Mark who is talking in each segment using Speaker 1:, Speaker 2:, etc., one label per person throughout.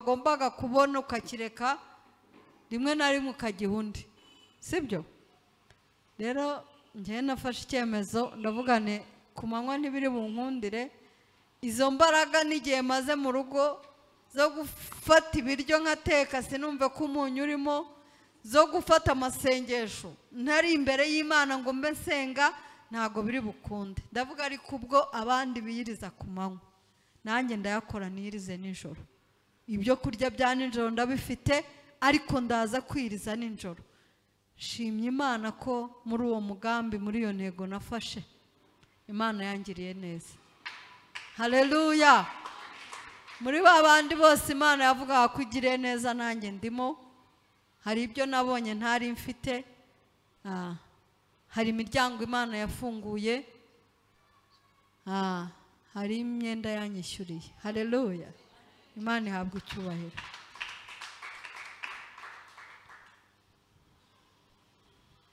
Speaker 1: wagombaga kubona ukakireka rimwe na rimwe ukagiha undi sibyo rero ngewe nafashe icyemezo ndavuga nti ku manywa ntibiri bunkundire izo mbaraga n'igihe maze mu rugo zo gufata ibiryo nkateka sinumve ko umunyu urimo zo gufata amasengesho ntari imbere y'imana ngo mbe nsenga ntabwo biri bukunde ndavuga ariko ubwo abandi biyiriza ku manywa nanjye ndayakora niyirize nijoro ibyo kurya bya nijoro ndabifite ariko ndaza kwiriza nijoro shimye imana ko muri uwo mugambi muri iyo ntego nafashe imana yangiriye neza hareruya muri ba bandi bose imana yavugaga ko igiriye neza nanjye ndimo hari ibyo nabonye ntari mfite ah, hari imiryango imana yafunguye ah, hari imyenda yanyishyuriye hareruya imana ihabwa icyubahiro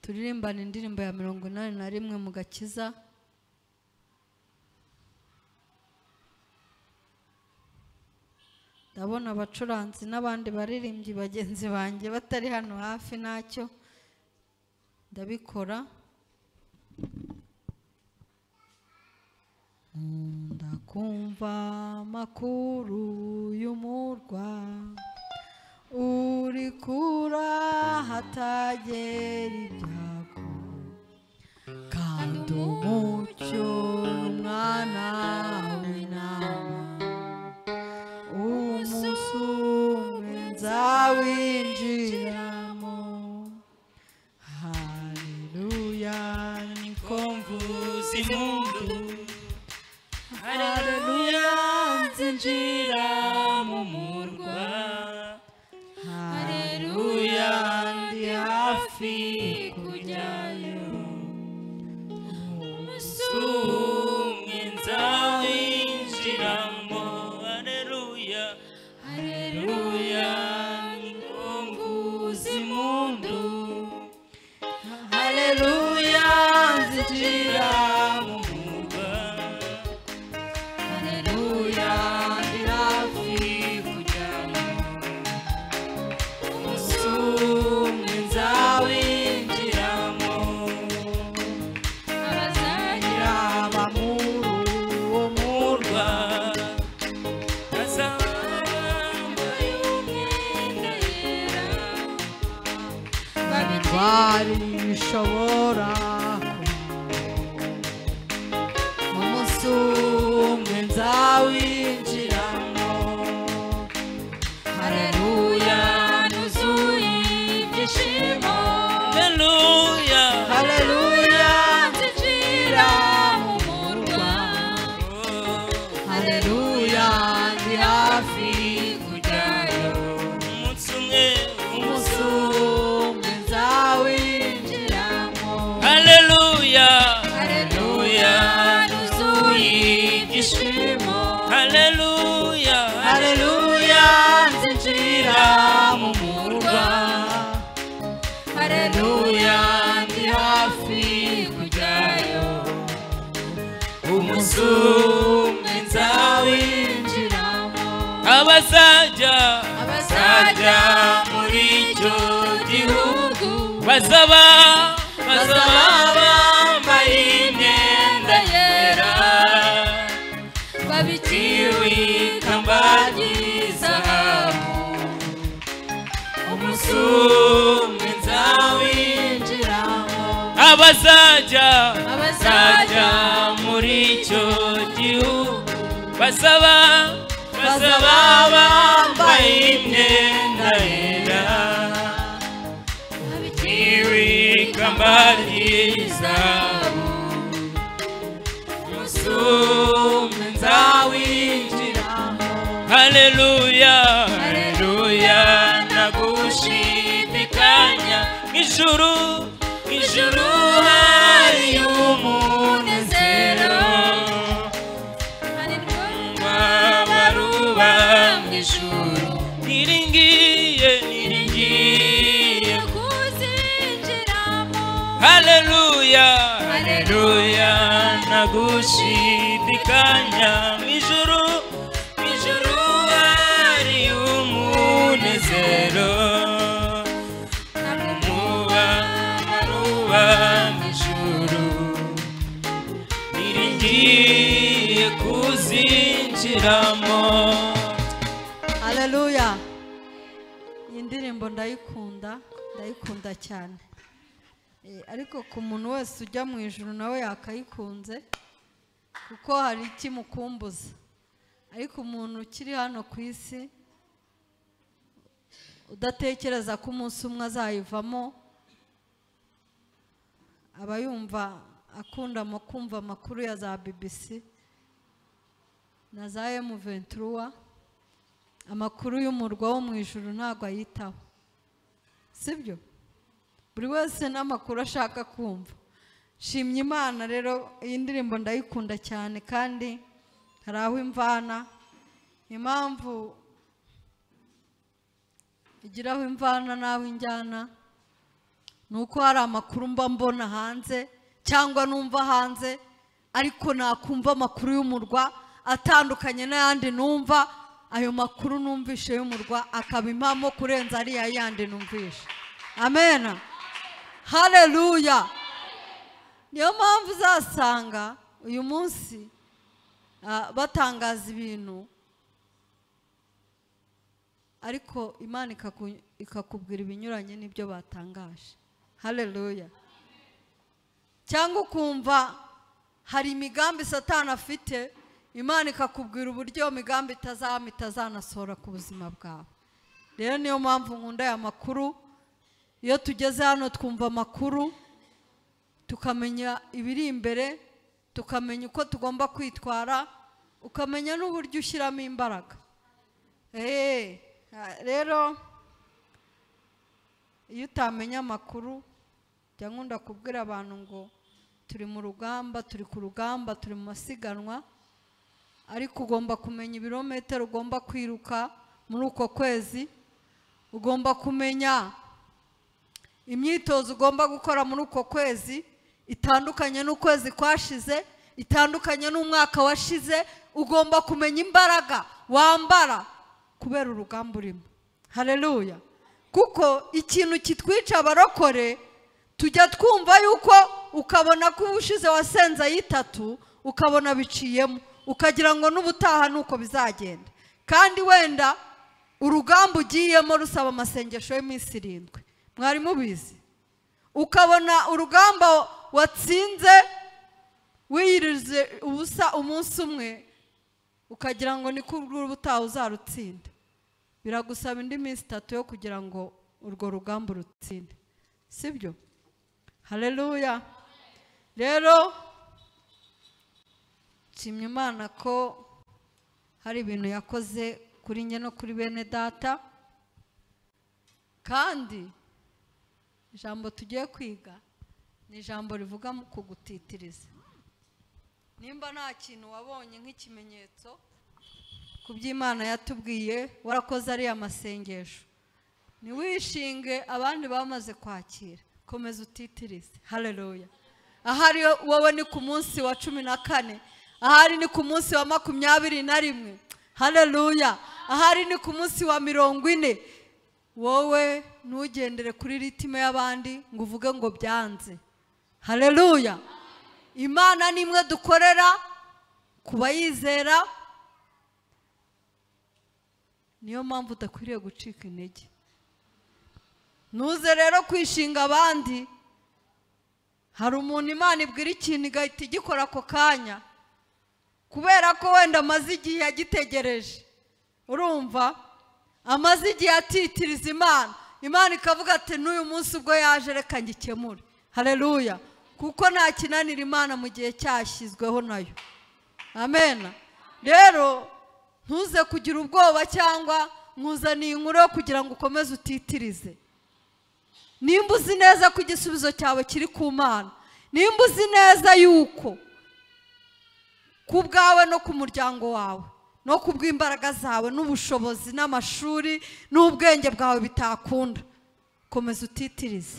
Speaker 1: turirimbana indirimbo ya mirongo inani na rimwe mu gakiza ndabona abacuranzi n'abandi baririmbyi bagenzi banjye batari hano hafi ntacyo ndabikora nkunda kumva amakuru y'umurwa uri kura hatagera ibyago kandi umucyo umwana w'intama umunsi umwe nzawinjiramo haleluya niko mvuza impundu
Speaker 2: Haleluya nzinjira mu murwa Haleluya ndi hafi kujyayo Umunsi umwe nzawinjiramo Haleluya Haleluya nikunguza impundu Haleluya nzinjira mu murwa Haleluya ndirafi kujyamo umunsi umwe nzawinjiramo abazagira
Speaker 1: yaba muri uwo
Speaker 2: murwa bazambaye umwenda yera babirwa
Speaker 1: bari bishobora
Speaker 2: umunsi umwe nzawinjiramo haleluya nuzuye ibyishimo haleluya haleluya nzinjira mu murwa haleluya ndi hafi kujyayo umunsi umwe umunsi umwe nzawinjiramo
Speaker 3: Haleluya.
Speaker 2: Haleluya, nuzuye ibyishimo.
Speaker 3: Haleluya.
Speaker 2: Haleluya, nzinjira mu murwa. Haleluya, ndi hafi kujyayo. Umunsi umwe nzawinjiramo.
Speaker 3: Abazajya
Speaker 2: Abazajya muri icyo gihugu
Speaker 3: bazaba
Speaker 2: bazaba
Speaker 3: bazaba
Speaker 2: bambaye imyenda yera. babikiriwe ikamba ry'izahabu umunsi umwe nzawinjiramo
Speaker 3: abazajya
Speaker 2: abazajya muri icyo gihugu
Speaker 3: bazaba
Speaker 2: bazaba bambaye imyenda yera babikiriwe ikamba ry'izahabu umunsi umwe nzawinjiramo
Speaker 3: Haleluya.
Speaker 2: Haleluya nagushimikanya
Speaker 3: Ijuru
Speaker 2: Ijuru hari umunezero Hari rwabaruba mu ijuru
Speaker 3: iringiye
Speaker 2: Ngiye kuzinjiramo
Speaker 3: Haleluya.
Speaker 2: Haleluya nagushidikanya
Speaker 3: Ijuru
Speaker 2: Ijuru hari umunezero
Speaker 1: haleluya iyi ndirimbo ndayikunda ndayikunda cyane Eh, ariko ku muntu wese ujya mu ijoro nawe yakayikunze kuko hari ikimukumbuza ariko umuntu ukiri hano ku isi udatekereza ko umunsi umwe azayivamo aba yumva akunda mu kumva amakuru ya za bbc na za emu venturuwa amakuru y'umurwa wo mu ijoro ntabwo ayitaho sibyo buri wese n'amakuru ashaka kumva shimye imana rero iyi ndirimbo ndayikunda cyane kandi hari aho imvana impamvu igira aho imvana n'aho injyana ni uko hari amakuru mba mbona hanze cyangwa numva hanze ariko nakumva amakuru y'umurwa atandukanye n'ayandi numva ayo makuru numvishe y'umurwa akaba impamo kurenza ariya yandi numvishe amena hareruya niyo mpamvu uzasanga uyu munsi ah, batangaza ibintu ariko imana ikaku- ikakubwira ibinyuranye n'ibyo batangaje hareruya cyangwa ukumva hari imigambi satani afite imana ikakubwira uburyo iyo migambi itazama itazanasohora ku buzima bwawe rero niyo mpamvu nkunda aya makuru iyo tugeze hano twumva amakuru tukamenya ibiri imbere tukamenya uko tugomba kwitwara ukamenya n'uburyo ushyiramo imbaraga Eee, ah, rero iyo utamenya amakuru jya nkunda kubwira abantu ngo turi mu rugamba turi ku rugamba turi mu masiganwa ariko ugomba kumenya ibirometero ugomba kwiruka muri uko kwezi ugomba kumenya imyitozo ugomba gukora muri uko kwezi itandukanye n'ukwezi kwashize itandukanye n'umwaka washize ugomba kumenya imbaraga wambara kubera urugamba urimo hareruya kuko ikintu kitwica abarokore tujya twumva yuko ukabona ko ubushize wasenze ayitatu ukabona biciyemo ukagira ngo n'ubutaha ni uko bizagenda kandi wenda urugamba ugiyemo rusaba amasengesho y'iminsi irindwi mwari mubizi ukabona urugamba watsinze wiyirize ubusa umunsi umwe ukagira ngo ni kubw'ubutaha ubutaha uzarutsinda biragusaba indi minsi itatu yo kugira ngo urwo rugamba urutsinde sibyo hareruya rero nshimye imana ko hari ibintu yakoze kuri njye no kuri bene data kandi ijambo tugiye kwiga ni ijambo rivuga mu kugutitiriza nimba nta kintu wabonye nk'ikimenyetso ku by'imana yatubwiye warakoze ariya masengesho ntiwishinge abandi bamaze kwakira komeza utitirize hareruya ahari wowe ni ku munsi wa cumi na kane ahari ni ku munsi wa makumyabiri na rimwe hareruya ahari ni ku munsi wa mirongo ine wowe ntugendere kuri ritime y'abandi ngo uvuge ngo byanze hareruya imana ni imwe dukorera ku bayizera niyo mpamvu udakwiriye gucika intege ntuze rero kwishinga abandi hari umuntu imana ibwira ikintu igahita igikora ako kanya kubera ko wenda amaze igihe agitegereje urumva amaze igihe atitiriza imana imana ikavuga ati n'uyu munsi ubwo yaje reka ngikemure hareruya kuko nta kinanira imana mu gihe cyashyizweho nayo amena rero ntuze kugira ubwoba cyangwa nkuzaniye inkuru yo kugira ngo ukomeze utitirize nimba uzi neza ko igisubizo cyawe kiri ku mana nimba uzi neza yuko ku bwawe no ku muryango wawe no ku bw'imbaraga zawe n'ubushobozi n'amashuri n'ubwenge bwawe bitakunda komeza utitirize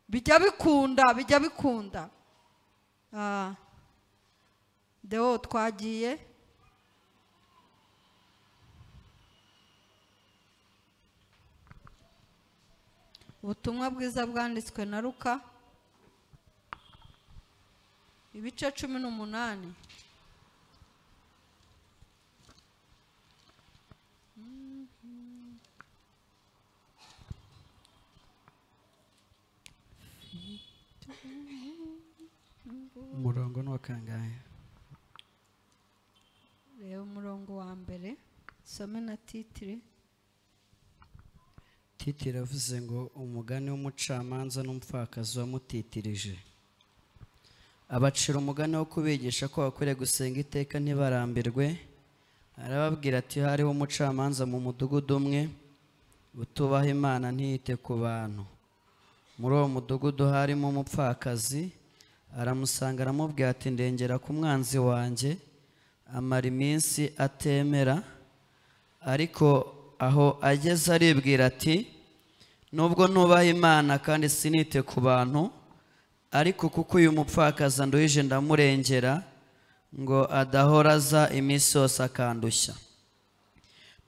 Speaker 1: bijya bikunda bijya bikunda Ah, deo twagiye ubutumwa bwiza bwanditswe na ruka ibice cumi n'umunani
Speaker 3: amaboko angahe
Speaker 1: reba umurongo wa mbere some na titire
Speaker 3: titire avuze ngo umugani w'umucamanza n'umupfakazi wamutitirije abacira umugani wo kubigisha ko bakwiriye gusenga iteka ntibarambirwe arababwira ati hariho umucamanza mu mudugudu umwe utubaha imana ntiyite ku bantu muri uwo mudugudu harimo umupfakazi aramusanga aramubwira ati ndengera ku mwanzi wanjye amara iminsi atemera ariko aho ageze aribwira ati nubwo nubaha imana kandi sinite ku bantu ariko kuko uyu mupfakaza nduhije ndamurengera ngo adahora aza iminsi yose akandushya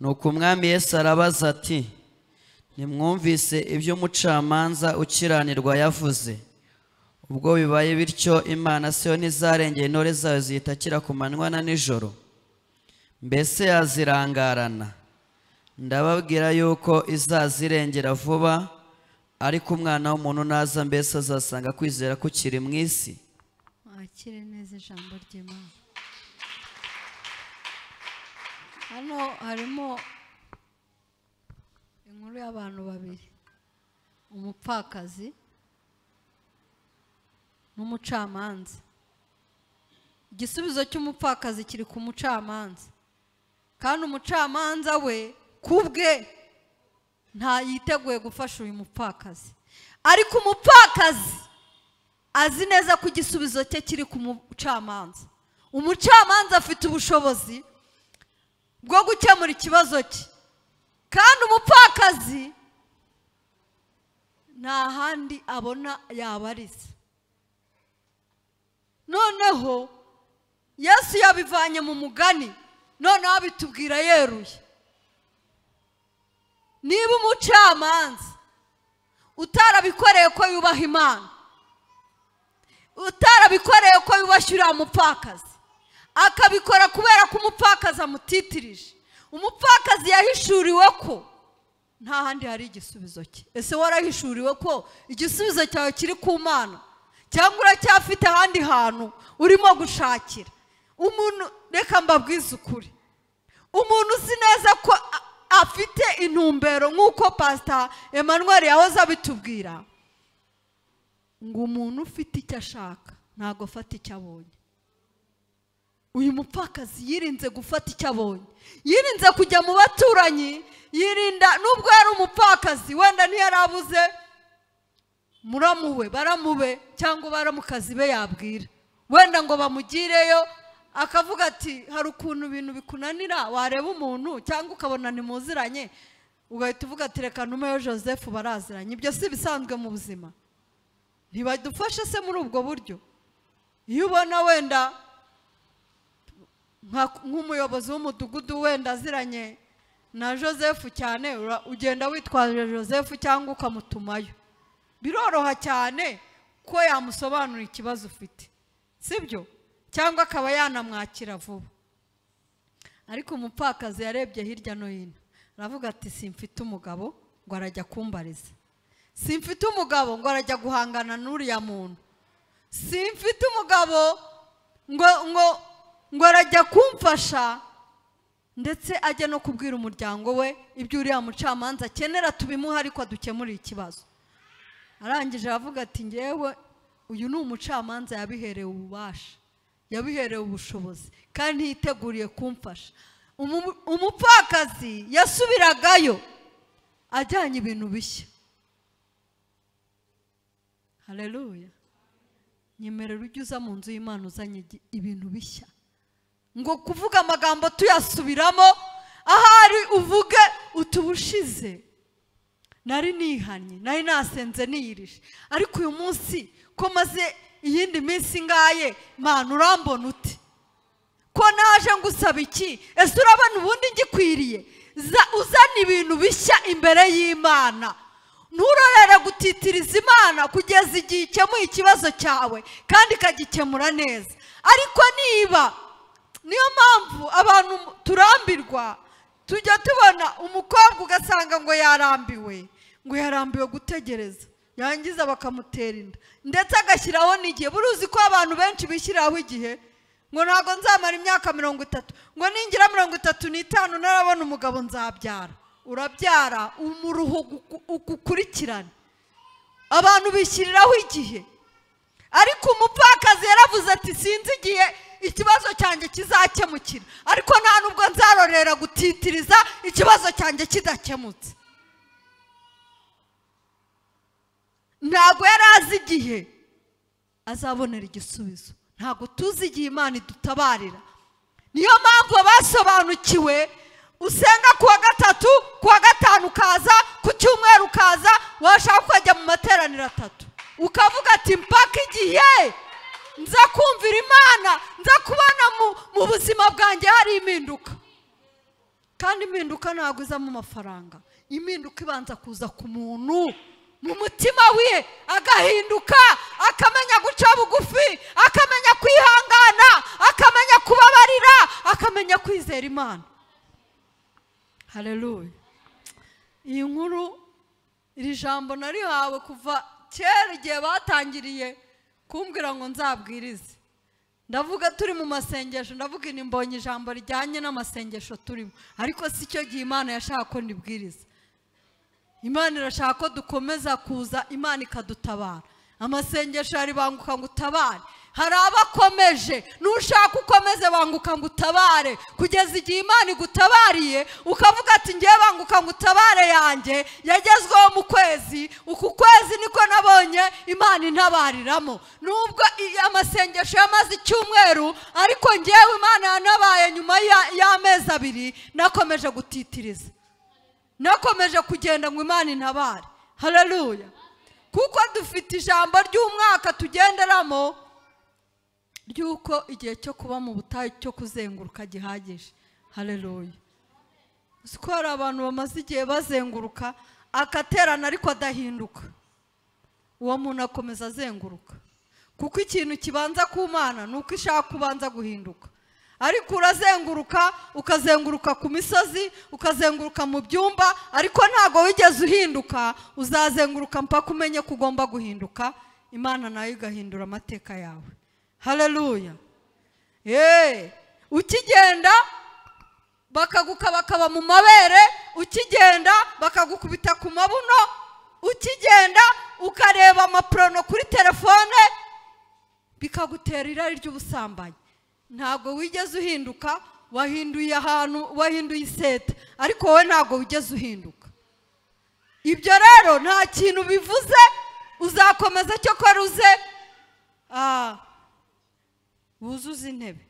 Speaker 3: nuko umwami yesu arabaza ati ntimwumvise ibyo umucamanza ukiranirwa yavuze ubwo bibaye bityo imana siyo ntizarengera intore zayo zihita akira ku manywa na nijoro mbese yazirangarana ndababwira yuko izazirengera vuba ariko umwana w'umuntu naza mbese azasanga kwizera kukiri mu isi
Speaker 1: mwakire neza ijambo ry'imana hano harimo inkuru y'abantu babiri umupfakazi n'umucamanza igisubizo cy'umupfakazi kiri ku mucamanza kandi umucamanza we ku bwe nta yiteguye gufasha uyu mupfakazi ariko umupfakazi azi neza ko igisubizo cye kiri ku mucamanza umucamanza afite ubushobozi bwo gukemura ikibazo cye kandi umupfakazi nta handi abona yabariza noneho yesu yabivanye mu mugani noneho abitubwira yeruye niba umucamanza utarabikoreye ko yubaha imana utarabikoreye ko yubashye uriya mupfakazi akabikora kubera ko umupfakazi amutitirije umupfakazi yahishuriwe ko nta handi hari igisubizo cye ese warahishuriwe ko igisubizo cyawe kiri ku mana cyangwa uracyafite ahandi hantu urimo gushakira umuntu reka mbabwize ukuri umuntu uzi neza ko a- afite intumbero nk'uko pasita Emmanuel yahoze abitubwira ngo umuntu ufite icyo ashaka ntabwo afata icyo abonye uyu mupfakazi yirinze gufata icyo abonye yirinze kujya mu baturanyi yirinda nubwo yari umupfakazi wenda ntiyari abuze muramuwe baramube cyangwa baramukazi be yabwira wenda ngo bamugireyo akavuga ati hari ukuntu ibintu bikunanira wareba umuntu cyangwa ukabona ntimuziranye ugahita uvuga ati reka ntumeyo joseph baraziranye ibyo si bisanzwe mu buzima ntibadufashe se muri ubwo buryo iyo ubona wenda nka- nk'umuyobozi w'umudugudu wenda aziranye na joseph cyane ura- ugenda witwaje joseph cyangwa ukamutumayo biroroha cyane ko yamusobanurira ikibazo ufite sibyo cyangwa akaba yanamwakira vuba ariko umupfakazi yarebye hirya no hino aravuga ati simfite umugabo ngo arajya kumbariza simfite umugabo ngo arajya guhangana n'uriya muntu simfite umugabo ngo ngo ngo arajya kumfasha ndetse ajya no kubwira umuryango we ibyo uriya mucamanza akenera tubimuhe ariko dukemurire ikibazo arangije aravuga ati ngewe uyu ni umucamanza yabiherewe ububasha yabiherewe ubushobozi kandi yiteguriye kumfasha Umu- umupfakazi yasubiragayo ajyanye ibintu bishya hareruya nyemerera ujye uza mu nzu y'imana uzanye igi- ibintu bishya ngo kuvuga amagambo tuyasubiramo ahari uvuge utubushize nari nihannye nari nasenze niyirije ariko uyu munsi ko maze iyindi minsi ingaye mpana urambona uti ko naje ngusaba iki ese urabona ubundi ngikwiriye za uzana ibintu bishya imbere y'imana nturorere gutitiriza imana kugeza igihe ikemuye ikibazo cyawe kandi ikagikemura neza ariko niba niyo mpamvu abantu turambirwa tujya tubona umukobwa ugasanga ngo yarambiwe ngo yarambiwe gutegereza yangiza bakamutera inda ndetse agashyiraho n'igihe buruzi ko abantu benshi bishyiriraho igihe ngo ntabwo nzamara imyaka mirongo itatu ngo ningira mirongo itatu n'itanu narabona umugabo nzabyara urabyara umuruho uku- ukukurikirane abantu bishyiriraho igihe ariko umupfakazi yaravuze ati sinzi igihe ikibazo cyanjye kizakemukira ariko nta nubwo nzarorera gutitiriza ikibazo cyanjye kidakemutse ntabwo yari azi igihe azabonera igisubizo ntabwo tuzi igihe imana idutabarira niyo mpamvu abasobanukiwe usenga ku wa gatatu ku wa gatanu ukaza ku cyumweru ukaza washaka ukajya mu materaniro atatu ukavuga ati mpaka igihe nza kumvira imana nza kubona mu- mu buzima bwanjye hari impinduka kandi impinduka ntabwo iza mu mafaranga impinduka ibanza kuza ku muntu mu mutima we agahinduka akamenya guca bugufi akamenya kwihangana akamenya kubabarira akamenya kwizera imana hareruya iyi nkuru iri jambo narihawe kuva kera igihe batangiriye kumbwira ngo nzabwirize ndavuga turi mu masengesho ndavuga ini mbonye ijambo rijyanye n'amasengesho turimo ariko si cyo gihe imana yashaka ko ndibwiriza imana irashaka ko dukomeza kuza imana ikadutabara amasengesho yaribanguka ngo utabare hari abakomeje nushaka ukomeze banguka ngo utabare kugeza igihe imana igutabariye ukavuga ati ngewe banguka ngo utabare yanjye yagezweho mu kwezi uku kwezi niko nabonye imana intabariramo nubwo i- amasengesho yamaze icyumweru ariko ngewe imana yanabaye nyuma ya- y'amezi abiri nakomeje gutitiriza nakomeje kugenda ngo imana intabare hararuya kuko dufite ijambo ry'umwaka tugenderamo ry'uko igihe cyo kuba mu butayu cyo kuzenguruka gihagije hararuya uzi ko hari abantu bamaze igihe bazenguruka akaterana ariko adahinduka uwo muntu akomeza azenguruka kuko ikintu kibanza ku mana ni uko ishaka kubanza guhinduka ariko urazenguruka ukazenguruka ku misozi ukazenguruka mu byumba ariko ntabwo wigeze uhinduka uzazenguruka mpaka umenye ko ugomba guhinduka imana nayo igahindura amateka yawe hararuya yeee ukigenda bakaguka bakaba mu mabere ukigenda bakagukubita ku mabuno ukigenda ukareba amaporono kuri telefone bikagutera irari ry'ubusambanyi ntabwo wigeze uhinduka wahinduye ahantu wahinduye iseta ariko wowe ntabwo wigeze uhinduka ibyo rero nta kintu bivuze uzakomeza cyo ko ruze ah, wuzuze intebe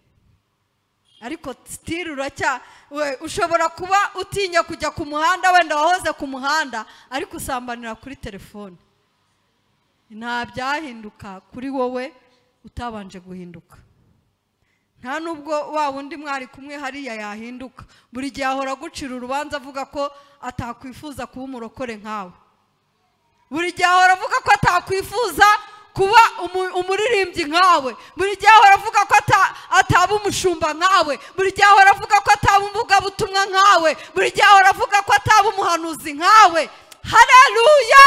Speaker 1: ariko sitiri uracya we ushobora kuba utinya kujya ku muhanda wenda wahoze ku muhanda ariko usambanira kuri telefone nta byahinduka kuri wowe utabanje guhinduka nta nubwo wa wundi mwari kumwe hariya yahinduka buri gihe ahora agucira urubanza avuga ko atakwifuza kuba umurokore nkawe buri gihe ahora avuga ko atakwifuza kuba umu- umuririmbyi nkawe buri gihe ahora avuga ko ata- ataba umushumba nkawe buri gihe ahora avuga ko ataba umuvugabutumwa nkawe buri gihe ahora avuga ko ataba umuhanuzi nkawe hareruya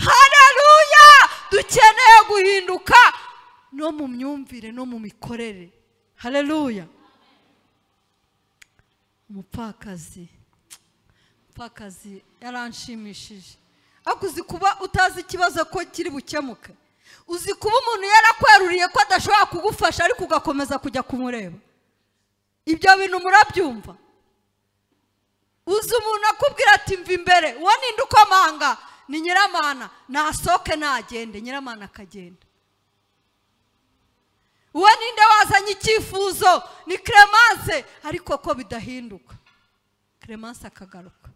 Speaker 1: hareruya dukeneye guhinduka no mu myumvire no mu mikorere hareruya umupfakazi umupfakazi yaranshimishije ariko uzi kuba utazi ikibazo ko kiri bukemuke uzi kuba umuntu yarakweruriye ko adashobora kugufasha ariko ugakomeza kujya kumureba ibyo bintu murabyumva uzi umuntu akubwira ati mva imbere uwo ninde ukomanga ni nyiramana nasohoke nagende nyiramana akagenda uwo ninde wazanye icyifuzo ni clemence ariko ko bidahinduka clemence akagaruka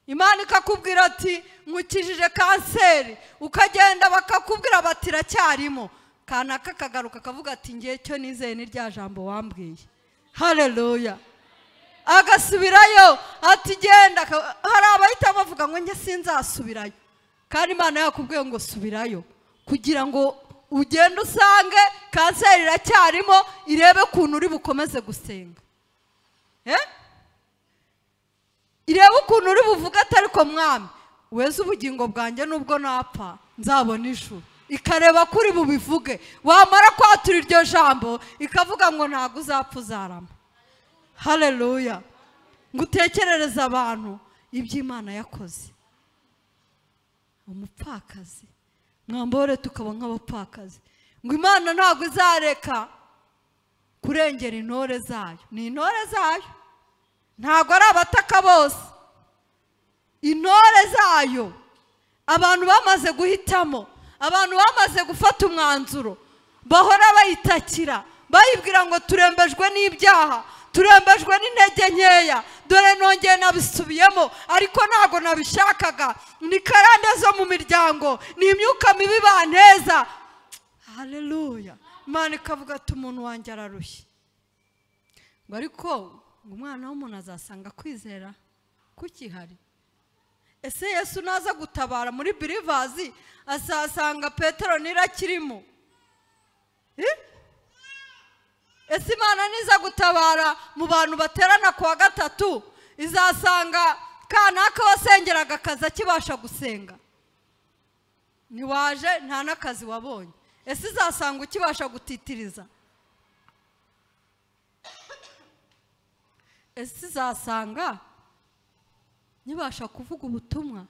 Speaker 1: imana ikakubwira ati nkukijije kanseri ukagenda bakakubwira bati iracyarimo kanaka kagaruka akavuga ati ngewe cyo nizeye ni rya jambo wambwiye hareruya agasubirayo ati genda Ka- hari abahita bavuga ngo njye sinzasubirayo kandi imana yakubwiye ngo subirayo kugira ngo ugende usange kanseri iracyarimo irebe ukuntu uri bukomeze gusenga eh? irebe ukuntu uri buvuge atari ko mwami weze ubugingo bwanjye nubwo napfa nzabona ijuru ikareba ko uri bubivuge wamara kwatura iryo jambo ikavuga ngo ntabwo uzapfa uzarama hareruya ngo utekerereze abantu iby'imana yakoze umupfakazi mwambore tukaba nk'abapfakazi ngo imana ntabwo izareka kurengera intore zayo ni intore zayo ntabwo ari abataka bose intore zayo abantu bamaze guhitamo abantu bamaze gufata umwanzuro bahora bayitakira bayibwira ngo turembejwe n'ibyaha turembejwe n'intege nkeya dore nongeye nabisubiyemo ariko ntabwo nabishakaga ni karande zo mu miryango ni imyuka mibi banteza hareruya imana ikavuga ati umuntu wanjye ararushye ngo ariko ngo umwana w'umuntu azasanga kwizera kukihari ese yesu naza gutabara muri birivazi azasanga petero n'irakirimo ese imana niza gutabara mu bantu baterana ku wa gatatu izasanga kanaka wasengeraga akazi akibasha gusenga ntiwaje nta n'akazi wabonye ese izasanga ukibasha gutitiriza ese izasanga nkibasha kuvuga ubutumwa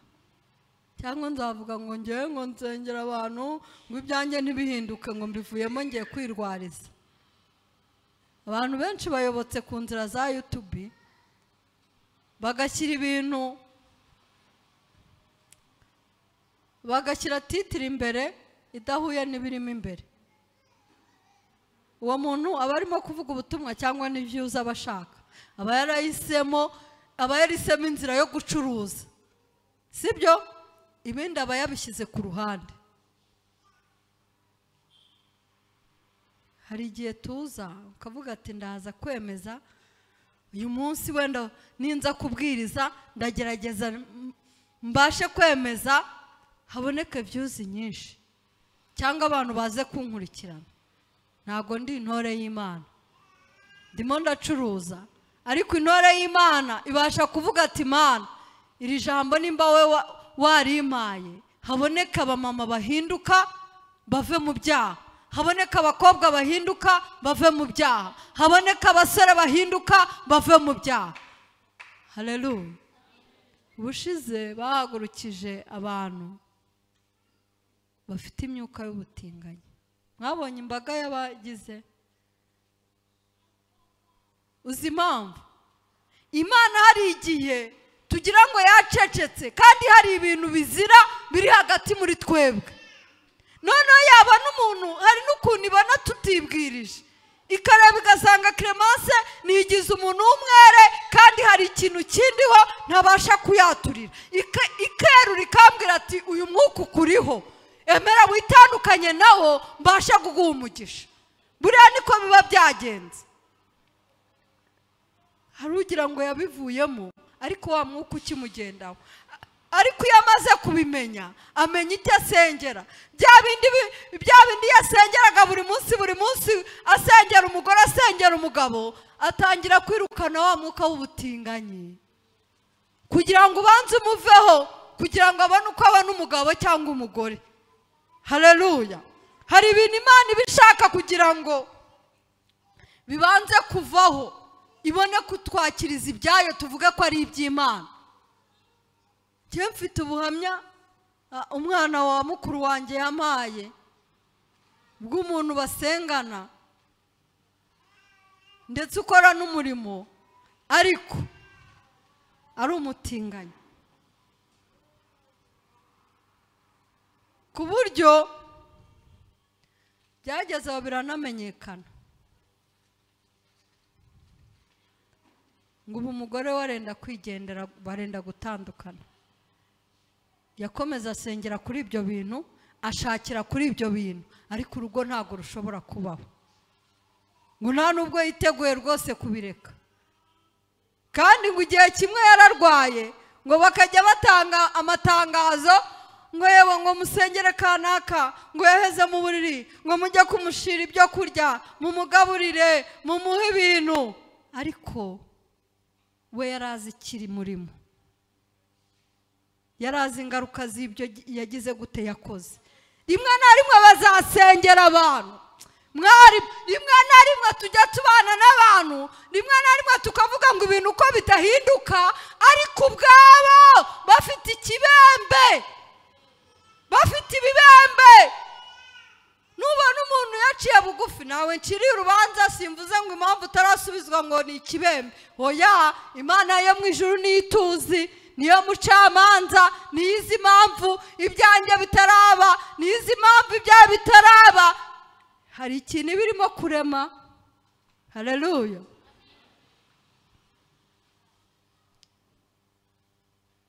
Speaker 1: cyangwa nzavuga ngo ngewe ngo nsengera abantu ngo ibyanjye ntibihinduke ngo mbivuyemo ngiye kwirwariza abantu benshi bayobotse ku nzira za yutubi bagashyira ibintu bagashyira titiri imbere idahuye n'ibirimo imbere uwo muntu aba arimo kuvuga ubutumwa cyangwa n'ibyuza aba ashaka aba yarahisemo aba yarisemo inzira yo gucuruza sibyo ibindi aba yabishyize ku ruhande hari igihe tuza ukavuga ati ndaza kwemeza uyu munsi wenda ninza kubwiriza ndagerageza mbashe kwemeza haboneke byuzi nyinshi cyangwa abantu baze kunkurikirana ntabwo ndi intore y'imana ndimo ndacuruza ariko intore y'imana ibasha kuvuga ati mana iri jambo nimba we warimaye haboneka abamama bahinduka bave mu byaha haboneka abakobwa bahinduka bave mu byaha haboneka abasore bahinduka bave mu byaha hareruya ubushize bahagurukije abantu bafite imyuka y'ubutinganyi mwabonye imbaga y'abagize uzi impamvu imana hari igihe tugira ngo yacecetse kandi hari ibintu bizira biri hagati muri twebwe noneho yabona umuntu hari n'ukuntu ibona tutibwirije ikareba igasanga keremanse ntigize umuntu w'umwere kandi hari ikintu kindiho ntabasha kuyaturira Ike- ikerura ikambwira ati uyu mwuka ukuriho emera witandukanye nawo mbashe kuguha umugisha buriya niko biba byagenze hari ugira ngo yabivuyemo ariko wa mwuka ukimugendaho ariko iyo amaze kubimenya amenya icyo asengera bya bindi bi- bya bindi yasengeraga buri munsi buri munsi asengera umugore asengera umugabo atangira kwirukana wa mwuka w'ubutinganyi kugira ngo ubanze umuveho kugira ngo abone uko abona umugabo cyangwa umugore hareruya hari ibintu imana iba ishaka kugira ngo bibanze kuvaho ibone kutwakiriza ibyayo tuvuge ko ari iby'imana njyewe mfite ubuhamya ah, umwana wa mukuru wanjye yampaye bw'umuntu basengana ndetse ukora n'umurimo ariko ari umutinganyi ku buryo byageze aho biranamenyekana ngo ubu umugore we arenda kwigendera barenda gutandukana yakomeza asengera kuri ibyo bintu ashakira kuri ibyo bintu ariko urugo ntabwo rushobora kubaho ngo nta nubwo yiteguye rwose kubireka kandi ngo igihe kimwe yararwaye ngo bakajya batanga amatangazo ngo yewe ngo musengere kanaka ngo yaheze mu buriri ngo mujye kumushira ibyo kurya mumugaburire mumuhe ibintu ariko we yari azi ikiri murimo yari azi ingaruka z'ibyo yagize gute yakoze rimwe na rimwe bazasengera abantu mwarimu rimwe na rimwe tujya tubana n'abantu rimwe na rimwe tukavuga ngo ibintu uko bidahinduka ariko ubwabo bafite ikibembe bafite ibibembe nubona umuntu yaciye bugufi nawe nciriye urubanza simvuze ngo impamvu utarasubizwa ngo ni ikibembe oya imana yo mu ijuru niyo ituzi niyo mucamanza niyo izi impamvu ibyanjye bitaraba niyo izi impamvu ibyawe bitaraba hari ikintu iba irimo kurema hareruya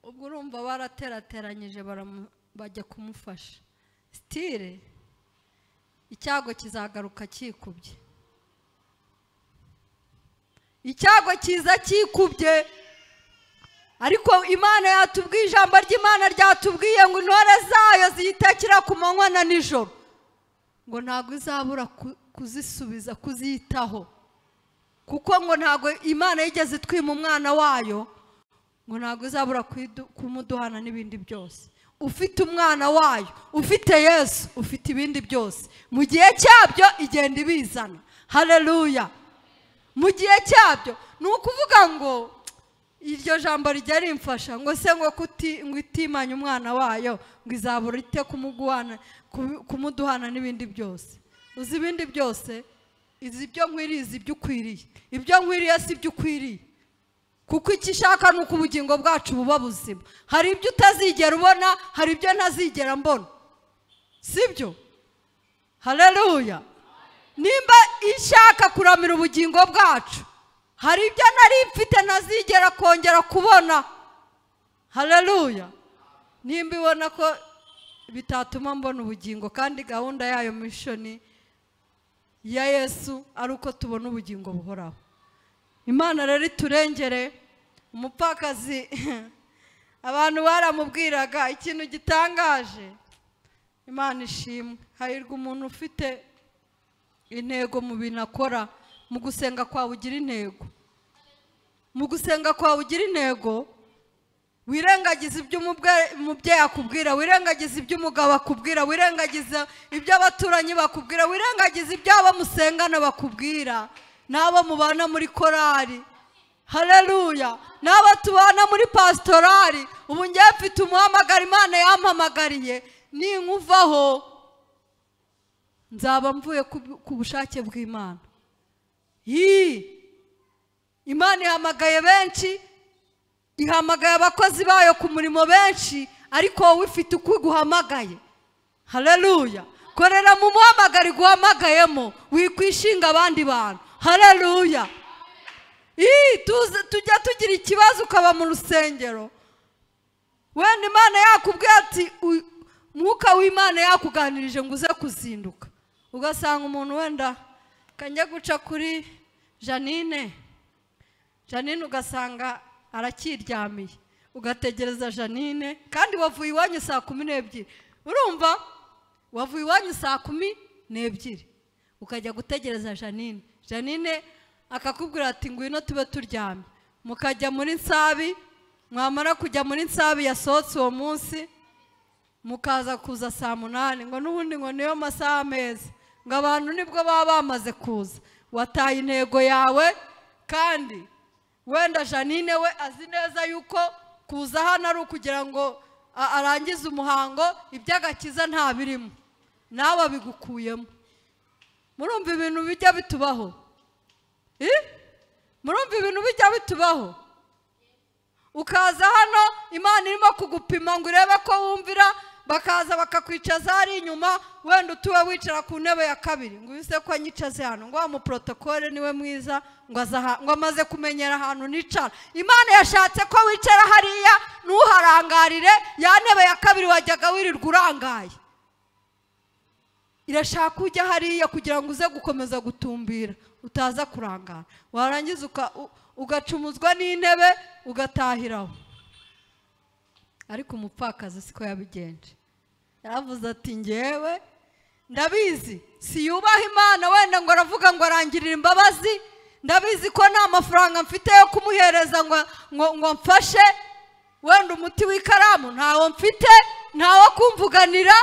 Speaker 1: ubwo urumva baraterateranyije baramu- bajya kumufasha sitire icyago kizagaruka cyikubye icyago kiza cyikubye ariko imana yatubwiye ijambo ry'imana ryatubwiye ngo intore zayo ziyitekera ku manywa na nijoro ngo ntabwo izabura ku- kuzisubiza kuziyitaho kuko ngo ntabwo imana yigeze itwima umwana wayo ngo ntabwo izabura kuidu- kumuduhana n'ibindi byose ufite umwana wayo ufite yesu ufite ibindi byose mu gihe cyabyo igenda ibizana hareruya mu gihe cyabyo ni ukuvuga ngo iryo jambo rijya rimfasha ngo se ngo kuti ngo itimanye umwana wayo ngo izabura ite kumuguhana ku- kumuduhana n'ibindi byose uzi ibindi byose izi ibyo nkwiriye izi ibyo ukwiriye ibyo nkwiriye si ibyo ukwiriye kuko icyo ishaka ni uko ubugingo bwacu buba buzima hari ibyo utazigera ubona hari ibyo ntazigera mbona sibyo hareruya nimba ishaka kuramira ubugingo bwacu hari ibyo nari mfite ntazigera kongera kubona hareruya nimba ibona ko bitatuma mbona ubugingo kandi gahunda yayo mishoni ya yesu ari uko tubona ubugingo buhoraho imana rero iturengere umupfakazi abantu baramubwiraga ikintu gitangaje imana ishimwe hahirwa umuntu ufite intego mu bintu akora mu gusenga kwawe ugira intego mu gusenga kwawe ugira intego wirengagiza ibyo umubwe- umubyeyi akubwira wirengagiza ibyo umugabo akubwira wirengagiza ibyo abaturanyi bakubwira wirengagiza ibyo abo musengana bakubwira n'abo mubana muri korari hareruya n'abo tubana muri pasitorari ubu ngiye mfite umuhamagaro imana yampamagariye ninkuvaho nzaba mvuye ku- ku bushake bw'imana yii imana ihamagaye benshi ihamagaye abakozi bayo ku murimo benshi ariko wowe ufite uko iguhamagaye hareruya korera mu muhamagaro iguhamagayemo wikwishinga abandi bantu hareruya Ii, tuze- tujya tugira ikibazo ukaba mu rusengero wenda imana yakubwiye ati "U- mwuka w'imana yakuganirije ngo uze kuzinduka ugasanga umuntu wenda kanjya guca kuri janine janine ugasanga aracyiryamiye ugategereza janine kandi wavuye iwanyu saa kumi n'ebyiri urumva wavuye iwanyu saa kumi n'ebyiri ukajya gutegereza janine janine akakubwira ati ngwino tube turyamye mukajya muri nsabi mwamara kujya muri nsabi yasohotse uwo munsi mukaza kuza saa munani ngo n'ubundi ngo niyo masaha meza ngo abantu nibwo baba bamaze kuza wataye intego yawe kandi wenda janine we azi neza yuko kuza hano ari ukugira ngo a- arangize umuhango iby'agakiza nta birimo nawe abigukuyemo murumva ibintu bijya bitubaho Ih? murumva ibintu bijya bitubaho ukaza hano imana irimo kugupima ngo irebe ko wumvira bakaza bakakwicaza hari inyuma wenda utuwe wicara ku ntebe ya kabiri ngo uyu ko anyicaze hano ngo wa muporotokole niwe mwiza ngo aza aha- ngo amaze kumenyera ahantu nicara imana yashatse ko wicara hariya ntuharangarire ya ntebe ya kabiri wajyaga wirirwa urangaye irashaka ujya hariya kugira ngo uze gukomeza gutumbira utaza kurangara warangiza uka- u- ugacumuzwa n'intebe ugatahiraho ariko umupfakazi siko yabigenje yaravuze ati ngewe ndabizi siyubaha imana wenda ngo aravuga ngo arangirire imbabazi ndabizi ko nta mafaranga mfite yo kumuhereza ngo ngo ngo mfashe wenda umuti w'ikaramu ntawo mfite ntawo kumvuganira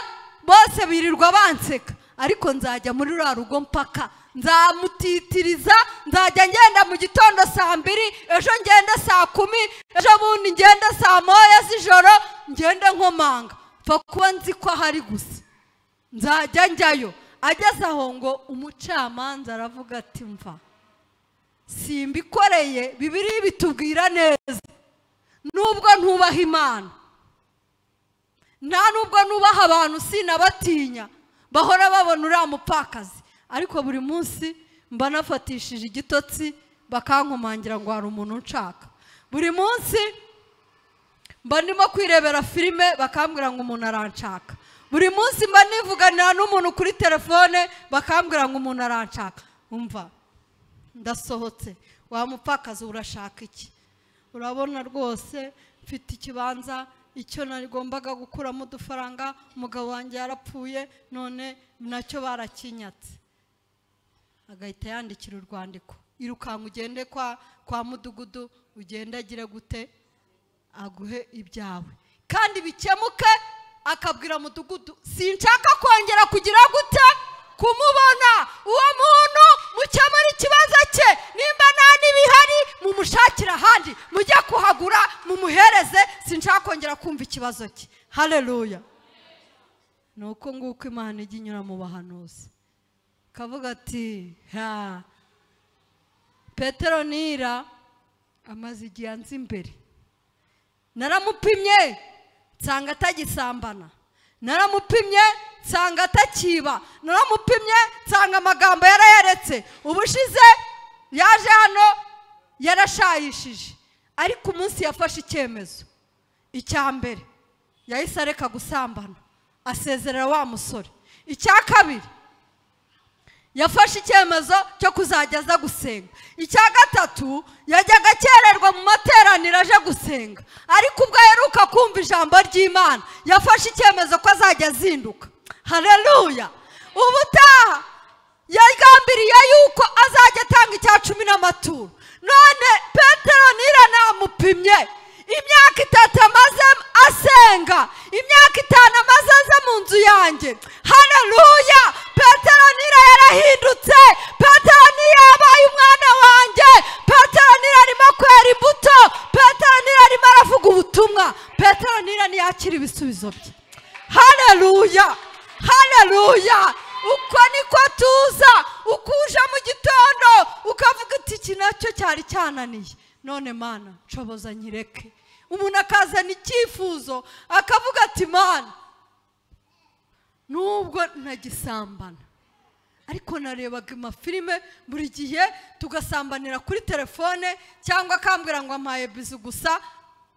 Speaker 1: bose birirwa banseka ariko nzajya muri ruriya rugo mpaka nzamutitiriza nzajya ngenda mu gitondo saa mbiri ejo ngenda saa kumi ejo bundi ngenda saa moya z'ijoro ngende nkomanga pfa kuba nzi ko ahari gusa nzajya njyayo ageze aho ngo umucamanza aravuga ati mva simbikoreye bibiri bitubwira neza nubwo ntubaha imana nta nubwo nubaha abantu sinabatinya bahora babona uriya mupfakazi ariko buri munsi mba nafatishije igitotsi bakankomangira ngo hari umuntu nshaka buri munsi mba ndimo kwirebera filime bakambwira ngo umuntu aranshaka buri munsi mba nivuganira n'umuntu kuri telefone bakambwira ngo umuntu aranshaka umva ndasohotse wa mupfakazi urashaka iki urabona rwose mfite ikibanza icyo nagombaga gukuramo udufaranga umugabo wanjye yarapfuye none nacyo barakinyatse agahita yandikira urwandiko irukanka ugende kwa kwa mudugudu ugendagire gute aguhe ibyawe kandi bikemuke akabwira mudugudu sinshaka kongera kugira gute kumubona uwo muntu mukemura ikibazo cye nimba nta n'ibihari mumushakire ahandi mujye kuhagura mumuhereze sinshaka kongera kumva ikibazo cye hareruya ni uko nguko imana ijya inyura mu bahanuzi kavuga ati ha petero nira amaze igihe anze imbere naramupimye nsanga atagisambana naramupimye nsanga atakiba naramupimye nsanga amagambo yarayaretse ubushize yaje hano yarashayishije ariko umunsi yafashe icyemezo icya mbere yahise areka gusambana asezerera wa musore icya kabiri yafashe icyemezo cyo kuzajya aza gusenga icya gatatu yajyaga akererwa mu materaniro aje gusenga ariko ubwo aheruka kumva ijambo ry'imana yafashe icyemezo ko azajya azinduka hareruya ubutaha yagambiriye yuko azajya atanga icya cumi n'amaturo none petero nira namupimye imyaka itatu amaze asenga imyaka itanu amaze aze mu nzu yanjye hareruya petero nira yarahindutse petero nira yabaye umwana wanjye petero nira arimo kwera imbuto petero nira arimo aravuga ubutumwa petero nira ntiyakira ibisubizo bye hareruya hareruya uko niko tuza uko uje mu gitondo ukavuga iti iki nacyo cyari cyananiye none mana nshoboza nyireke umuntu akazana icyifuzo akavuga ati mana nubwo nagisambana ariko narebaga amafilime buri gihe tugasambanira kuri telefone cyangwa akambwira ngo ampaye bizu gusa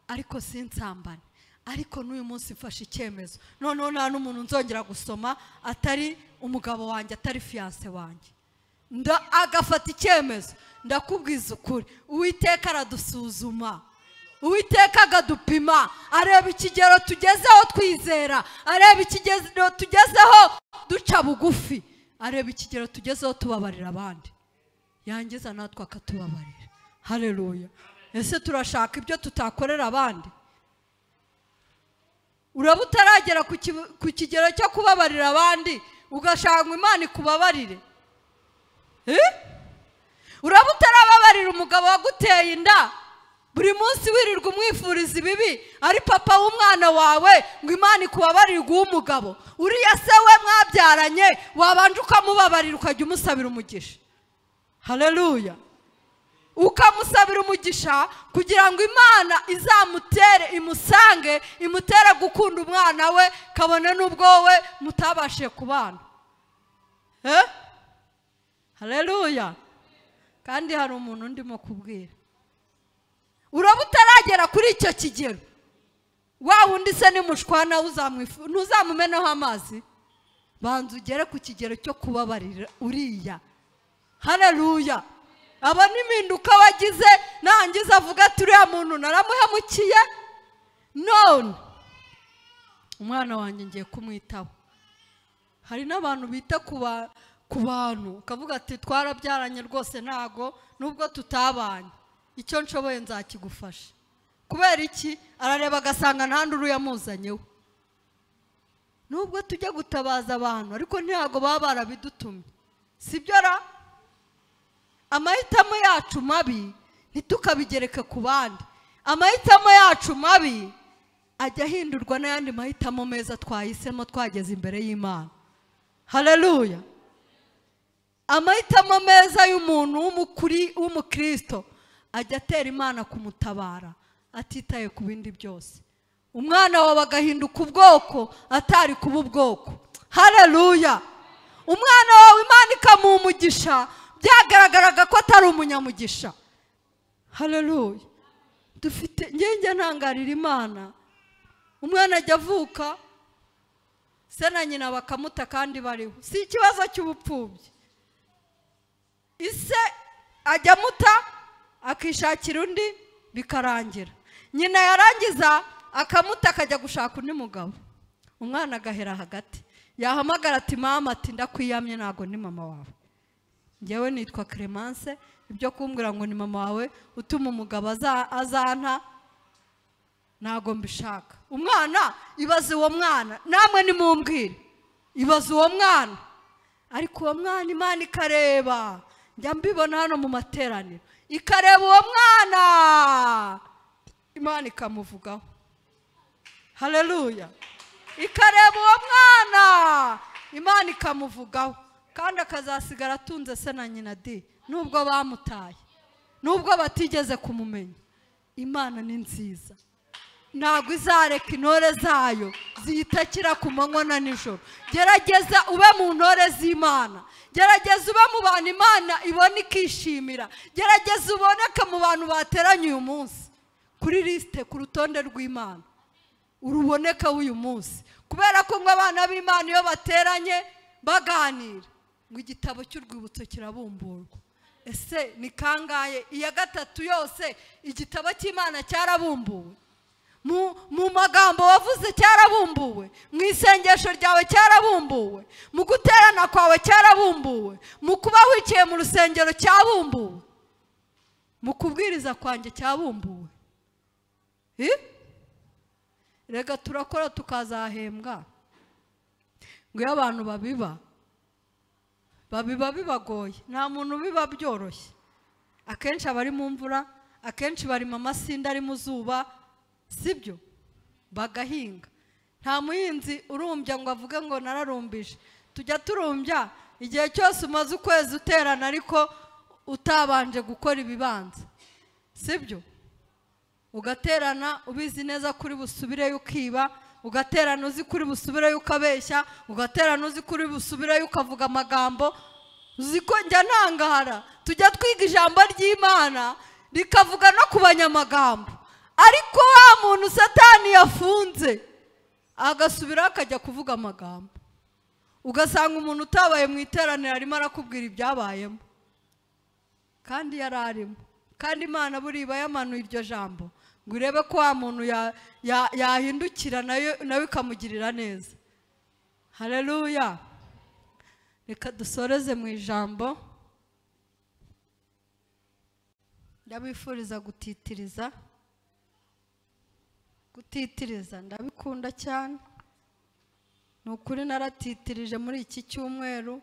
Speaker 1: ariko sinsambane ariko n'uyu munsi mfashe icyemezo noneho nta n'umuntu nzongera gusoma atari umugabo wanjye atari fiyanse wanjye nda agafata icyemezo ndakubwiza ukuri uwiteka aradusuzuma uwiteka akadupima areba ikigero tugezeho twizera areba ikigero tugezeho duca bugufi areba ikigero tugezeho tubabarira abandi yangiza natwe akatubabarira hareruya ese turashaka ibyo tutakorera abandi uraba utaragera ku ki- ku kigero cyo kubabarira abandi ugashaka ngo imana ikubabarire Eh? uraba utarababarira umugabo waguteye inda buri munsi wirirwa umwifuriza ibibi ari papa w'umwana wawe ngo imana ikubabarire uguhe umugabo uriya se we mwabyaranye wabanje ukamubabarira ukajya umusabira umugisha hareruya ukamusabira umugisha kugira ngo imana izamutere imusange imutere gukunda umwana we kabone n'ubwo wowe mutabashije kubana eh? hareruya kandi hari umuntu ndimo kubwira uraba utaragera kuri icyo kigero wa wundi se ni mushwana uzamwifu- ntuzamumenaho amazi banza ugere ku kigero cyo kubabarira uriya hareruya aba n'impinduka wagize nangiza avuga ati uriya muntu naramuhemukiye none umwana wanjye ngiye kumwitaho hari n'abantu bita ku ba- ku bantu ukavuga ati twarabyaranye rwose ntago nubwo tutabanye icyo nshoboye nzakigufasha kubera iki arareba agasanga nta nduru yamuzanyeho nubwo tujya gutabaza abantu ariko ntabwo baba barabidutumye sibyo ra amahitamo yacu mabi ntitukabigereke ku bandi amahitamo yacu mabi ajya ahindurwa n'ayandi mahitamo meza twahisemo twageze imbere y'imana hareruya amahitamo meza y'umuntu w'umukuri- w'umukristo ajya atera imana kumutabara atitaye ku bindi byose umwana wawe agahinduka ubwoko atari kuba ubwoko hareruya umwana wawe imana ikamuha umugisha byagaragaraga ko atari umunyamugisha hareruya dufite njye ntangarira imana umwana ajya avuka se na nyina bakamuta kandi bariho si ikibazo cy'ubupfubyi ise ajya amuta akishakira undi bikarangira nyina yarangiza akamuta akajya gushaka undi mugabo umwana agahera hagati yahamagara ati mama ati ndakwiyamye ntabwo ni mama wawe njyewe nitwa clemence ibyo kumbwira ngo ni mama wawe utuma umugabo aza- azanta ntabwo mbishaka umwana ibaze uwo mwana namwe nimumbwire ibaze uwo mwana ariko uwo mwana imana ikareba njya mbibona hano mu materaniro ikareba uwo mwana imana ikamuvugaho hareruya ikareba uwo mwana imana ikamuvugaho kandi akazasigara atunze se na nyina di nubwo bamutaye nubwo batigeze kumumenya imana ni nziza ntabwo izareka intore zayo ziyitakira ku manywa na nijoro gerageza ube mu ntore z'imana gerageza ube mu bantu imana ibona ikishimira gerageza uboneke mu bantu bateranye uyu munsi kuri lisite ku rutonde rw'imana uruboneka w'uyu munsi kubera ko ngo abana b'imana iyo bateranye baganira ngo igitabo cy'urwibutso kirabumburwa ese ni kangahe iya gatatu yose igitabo cy'imana cyarabumbuwe mu mu magambo wavuze cyarabumbuwe mu isengesho ryawe cyarabumbuwe mu guterana kwawe cyarabumbuwe mu kuba wicaye mu rusengero cyabumbuwe mu kubwiriza kwanjye cyabumbuwe Eh? rega turakora tukazahembwa ngo iyo abantu babiba babiba bibagoye nta muntu biba byoroshye akenshi aba ari mu mvura akenshi bari mu masinda ari mu zuba sibyo bagahinga nta muhinzi urumbya ngo avuge ngo nararumbije tujya turumbya igihe cyose umaze ukwezi uterana ariko utabanje gukora ibibanza sibyo ugaterana ubizi neza kuri busubireyo ukiba ugaterana uzi kuri busubireyo ukabeshya ugaterana uzi kuri busubireyo ukavuga amagambo uzi ko njya ntangara tujya twiga ijambo ry'imana rikavuga no ku banyamagambo ariko wa muntu satani yafunze agasubiraho akajya kuvuga amagambo ugasanga umuntu utabaye mu iteraniro arimo arakubwira ibyabayemo kandi yari arimo kandi imana buriba yamanuye iryo jambo ngo irebe ko wa muntu ya- ya- yahindukira nayo nawe ikamugirira neza hareruya reka dusoreze mu ijambo ndabifuriza gutitiriza gutitiriza ndabikunda cyane ni ukuri naratitirije muri iki cyumweru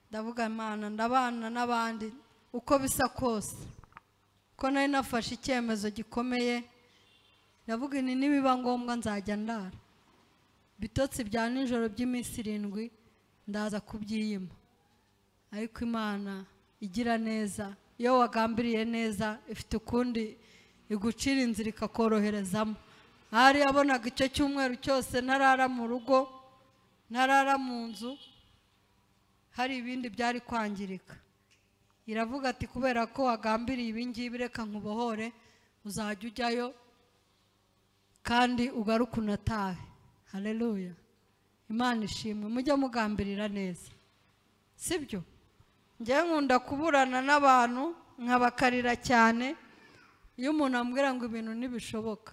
Speaker 1: ndavuga imana ndabana n'abandi uko bisa kose ko nari nafashe icyemezo gikomeye ndavuga ni nibiba ngombwa nzajya ndara bitotsi bya nijoro by'iminsi irindwi ndaza kubyiyima ariko imana igira neza iyo wagambiriye neza ifite ukundi igucira inzira ikakoroherezamo ahari yabonaga icyo cyumweru cyose ntarara mu rugo ntarara mu nzu hari ibindi byari kwangirika iravuga ati kubera ko wagambiriye ibingibi reka nkubohore uzajya ujyayo kandi ugaruke unatahe hareruya imana ishimwe mujye mugambirira neza sibyo njyewe nkunda kuburana n'abantu nkabakarira cyane iyo umuntu ambwira ngo ibintu ntibishoboka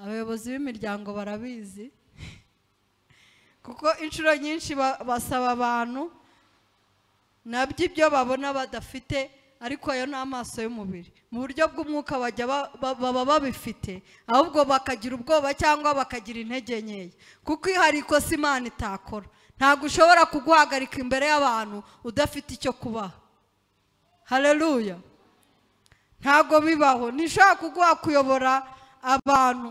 Speaker 1: abayobozi b'imiryango barabizi kuko inshuro nyinshi ba- basaba abantu nabyo ibyo babona badafite ariko ayo ni amaso y'umubiri mu buryo bw'umwuka bajya ba- ba- baba babifite ahubwo bakagira ubwoba cyangwa bakagira intege nkeya kuko ihariko si imana itakora ntabwo ushobora kuguhagarika imbere y'abantu udafite icyo kubaha hareruya ntabwo bibaho ntishobora kuguha kuyobora abantu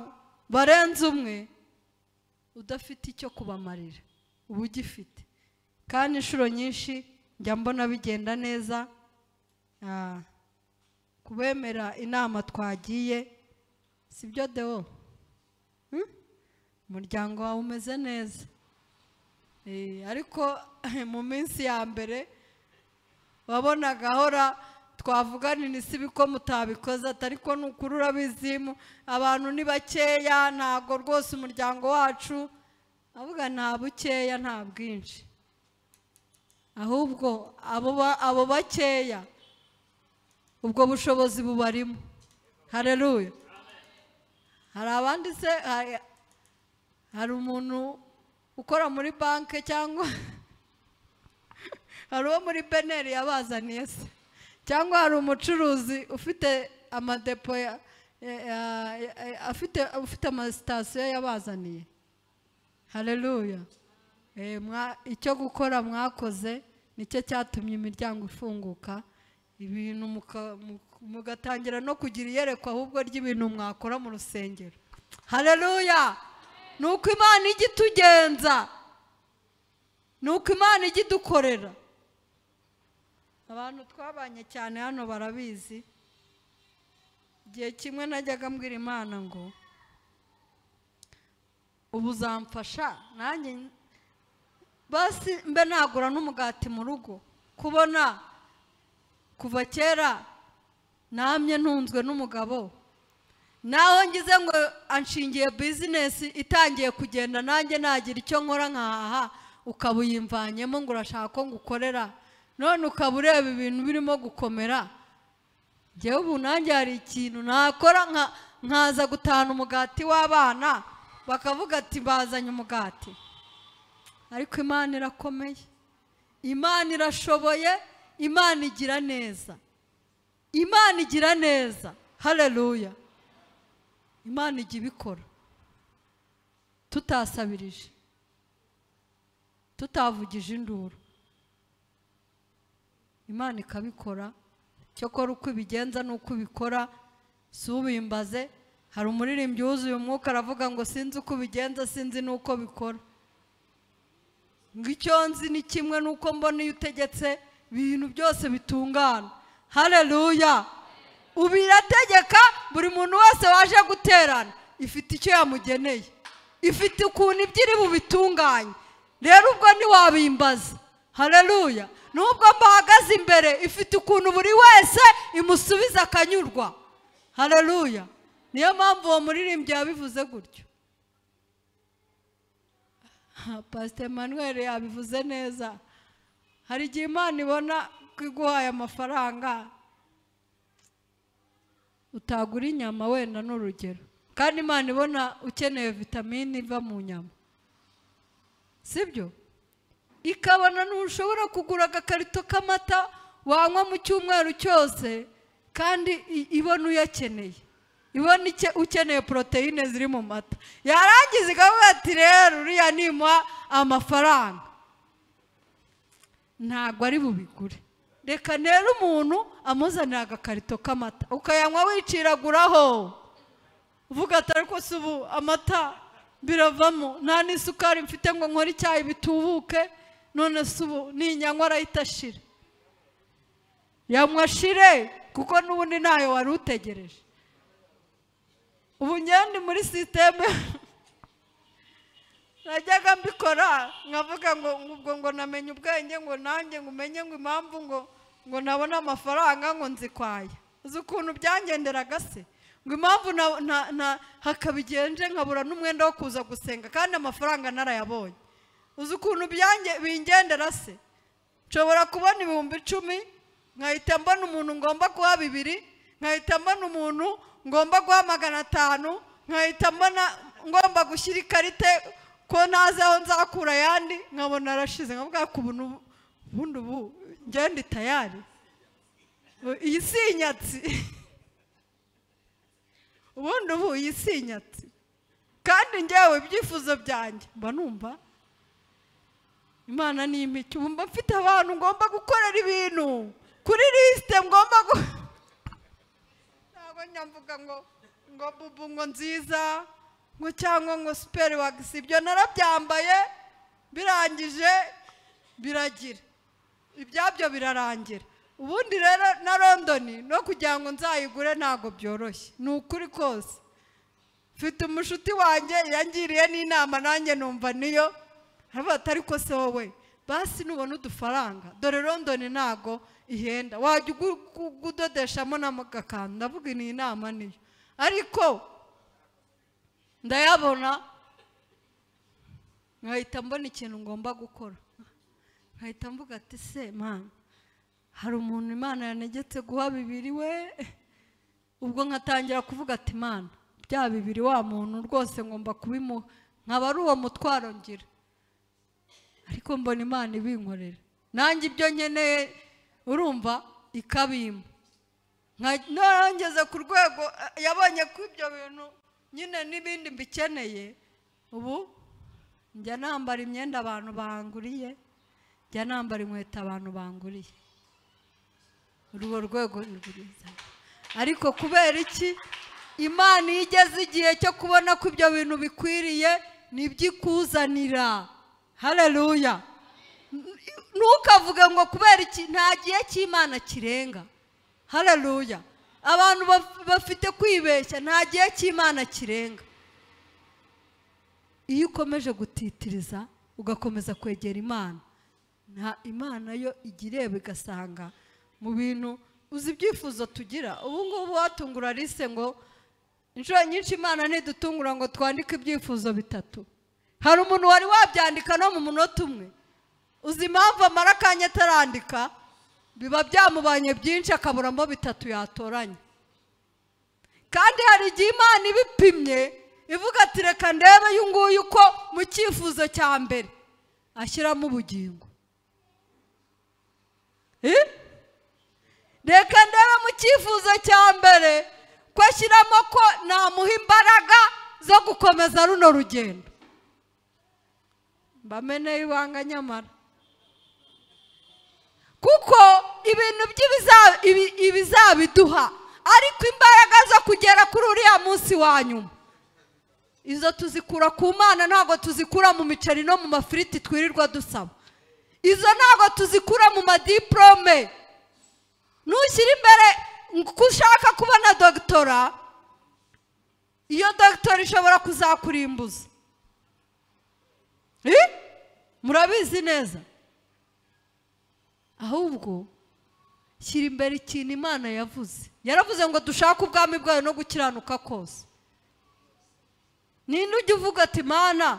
Speaker 1: barenze umwe udafite icyo kubamarira uba ugifite kandi inshuro nyinshi njya mbona bigenda neza Ah, kubemera inama twagiye si byo dewo Hmm? umuryango wawe umeze neza Eh, ariko mu minsi ya mbere wabonaga ahora twavuganira isibi ko mutabikoze ati ariko ni ukuri urabizimu abantu ni bakeya ntabwo rwose umuryango wacu avuga nta bukeya nta bwinshi ahubwo abo ba- abo bakeya ubwo bushobozi bubarimo hareruya hari abandi se hari- hari umuntu ukora muri banki cyangwa hari uwo muri beneri yabazaniye se cyangwa hari umucuruzi ufite amadepo ya- ya- ya- ya- afite ufite amasitasiyo yabazaniye hareruya Eh, mwa- icyo gukora mwakoze nicyo cyatumye imiryango ifunguka ibintu muka- mu- mugatangira no kugira iyerekwa ahubwo ry'ibintu mwakora mu rusengero hareruya ni uko imana ijya itugenza ni uko imana ijya idukorera abantu twabanye cyane hano barabizi igihe kimwe najyaga mbwira imana ngo ubu uzamfasha nanjye basi mbe nagura n'umugati mu rugo kubona kuva kera namye ntunzwe n'umugabo naho ngize ngo anshingiye bizinesi itangiye kugenda nanjye nagira icyo nkora nkahaha ukaba uyimvanyemo ngo urashaka ko ngukorera none ukaba ureba ibintu birimo gukomera njyewe ubu nanjye hari ikintu nakora nka- nkaza gutahana umugati w'abana bakavuga ati bazanye umugati ariko imana irakomeye imana irashoboye imana igira neza imana igira neza hareruya imana ijya ibikora tutasabirije tutavugije induru imana ikabikora cyokora uko ibigenza n'uko ubikora si ubimbaze hari umuririmbyi wuzuye umwuka aravuga ngo sinzi uko ubigenza sinzi n'uko bikora ngo icyo nzi ni kimwe n'uko mbona iyo utegetse ibintu byose bitungana hareruya ubu irategeka buri muntu wese waje guterana ifite icyo yamugeneye ifite ukuntu ibyo iri bubitunganye rero ubwo ntiwabimbaza hareruya n'ubwo mbahagaze imbere ifite ukuntu buri wese imusubiza akanyurwa hareruya niyo mpamvu uwo muririmbyi yabivuze gutyo Ha, pasiteri manuel yabivuze neza hari igihe imana ibona ko iguhaye amafaranga utagura inyama wenda ni urugero kandi imana ibona ukeneye vitamine iva mu nyama sibyo ikabona ntushobora kugura agakarito k'amata wanywa mu cyumweru cyose kandi i- ibona uyakeneye ibona icye- ukeneye poroteyine ziri mu mata yarangiza ikavuga ati rero uriya nimuha amafaranga ntabwo ari bubigure reka rero umuntu amuzanira agakarito k'amata ukayanywa wiciraguraho uvuga ati ariko si ubu amata biravamo nta n'isukari mfite ngo nkore icyayi bitubuke none si ubu ninyanywa arahita ashira yanywa ashire kuko n'ubundi ntayo wari utegereje ubu njyewe ndi muri sisiteme najyaga mbikora nkavuga ngo ubwo ngo namenye ubwenge ngo nanjye ngo umenye ngo impamvu ngo ngo nabone amafaranga ngo nzikwaya uzi ukuntu byangenderaga se ngo impamvu na- na- na- hakaba igihe nje nkabura n'umwenda wo kuza gusenga kandi amafaranga narayabonye uzi ukuntu byange- bingendera se nshobora kubona ibihumbi icumi nkahita mbona umuntu ngomba guha bibiri nkahita mbona umuntu ngomba guha magana atanu nkahita mbona ngomba gushyira ikarita ko ntazi aho nzakura ayandi nkabona arashize nkavuga ko ubu ni ubu- ubundi ubu ngende tayari iyi si inyatsi ubundi ubu iyi si inyatsi kandi ngewe ibyifuzo byanjye mba numva imana ni imike ubu mba mfite abantu ngomba gukorera ibintu kuri lisite ngomba gu ntabwo nyamvuga ngo ngo bubu ngo nziza ngo cyangwa ngo superi wagisi ibyo narabyambaye birangije biragira ibyabyo birarangira ubundi rero na londoni no kugira ngo nzayigure ntabwo byoroshye ni ukuri kose mfite umushuti wanjye yangiriye n'inama nanjye numva niyo haba ariko se wowe basi nubona udufaranga dore londoni ntabwo ihenda wajya ugu- ugu- udodeshamo n'agakanzu ndavuga iyi nama niyo ariko ndayabona nkahita mbona ikintu ngomba gukora nkahita mvuga ati se mani hari umuntu imana yanegetse guha bibiri we ubwo nkatangira kuvuga ati imana bya bibiri wa muntu rwose ngomba kubimuha nkaba ari uwo mutwaro ngira ariko mbona imana ibinkorera nanjye ibyo nkeneye urumva ikabimpa Nka- narangeze ku rwego eh, yabonye ko ibyo bintu nyine n'ibindi mbikeneye ubu njya nambara imyenda abantu banguriye njya nambara inkweto abantu banguriye urwo rwego ni rwiza ariko kubera iki imana iyo igeze igihe cyo kubona ko ibyo bintu bikwiriye nibyo ikuzanira hareruya ntukavuge ngo kubera iki nta gihe cy'imana kirenga hareruya abantu baf- bafite kwibeshya nta gihe cy'imana kirenga iyo ukomeje gutitiriza ugakomeza kwegera imana nta imana yo ijya ireba igasanga mu bintu uzi ibyifuzo tugira ubu ngubu watungura lise ngo inshuro nyinshi imana ntidutungura ngo twandike ibyifuzo bitatu hari umuntu wari wabyandika no mu munota umwe uzi impamvu amara akanya atarandika biba byamubanye byinshi akaburamo bitatu yatoranya kandi hari igihe imana ibipimye ivuga ati reka ndebe uyu nguyu uko mu cyifuzo cya mbere ashyiramo ubugingo Eh? reka ndebe mu cyifuzo cya mbere ko ashyiramo ko namuha imbaraga zo gukomeza runo rugendo mbameneye ibanga nyamara kuko ibintu by'ibiza- ibi- ibizabiduha ariko imbaraga zo kugera kuri uriya munsi wa nyuma izo tuzikura ku mana ntabwo tuzikura mu miceri no mu mafiriti twirirwa dusaba izo ntabwo tuzikura mu madiporome nushyira imbere ko ushaka kubona dogitora iyo dogitora ishobora kuzakurimbuza Eh? murabizi neza ahubwo shyira imbere ikintu imana yavuze yaravuze ngo dushake ubwami bwayo no gukiranuka kose ninde ujya uvuga ati mana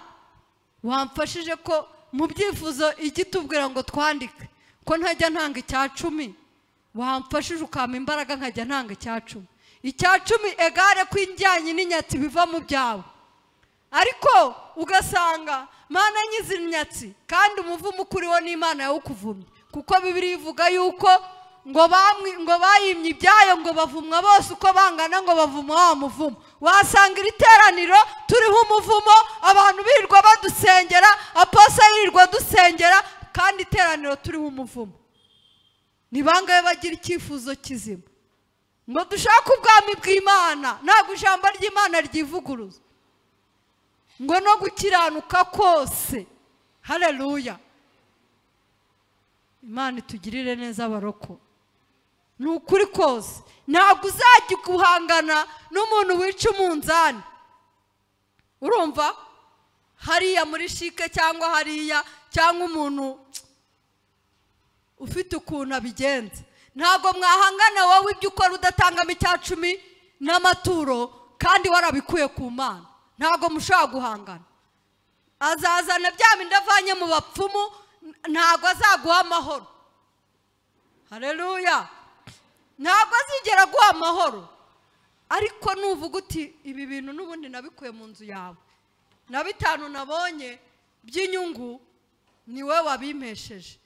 Speaker 1: wamfashije ko mu byifuzo ijya itubwira ngo twandike ko ntajya ntanga icya cumi wamfashije ukampa imbaraga nkajya ntanga icya cumi icya cumi egare ko injyanye n'inyatsi biva mu byawe ariko ugasanga mana nyizi imyatsi kandi umuvumo ukuriho n'imana yawukuvumye kuko bibiri ivuga yuko ngo bamwi ngo bayimye ibyayo ngo bavumwa bose uko bangana ngo bavumwa wa muvumo wasanga iri teraniro turiho umuvumo abantu birirwa badusengera aposa yirirwa dusengera kandi iteraniro turiho umuvumo ni bangahe bagira icyifuzo kizima ngo dushake ubwami bw'imana ntabwo ijambo ry'imana ryivuguruza ngo no gukiranuka kose hareruya imana itugirire neza abaroko ni ukuri kose ntabwo uzajya guhangana n'umuntu wica umunzani urumva hariya muri shike cyangwa hariya cyangwa umuntu ufite ukuntu abigenza ntabwo mwahangana wowe ibyo ukora udatangamo icya cumi n'amaturo kandi warabikuye ku mana ntabwo mushobora guhangana azazana bya bindi avanye mu bapfumu ntabwo azaguha amahoro hareruya ntabwo azigera aguha amahoro ariko nuvuga uti ibi bintu n'ubundi nabikuye mu nzu yawe na bitanu nabonye by'inyungu ni we wabimpesheje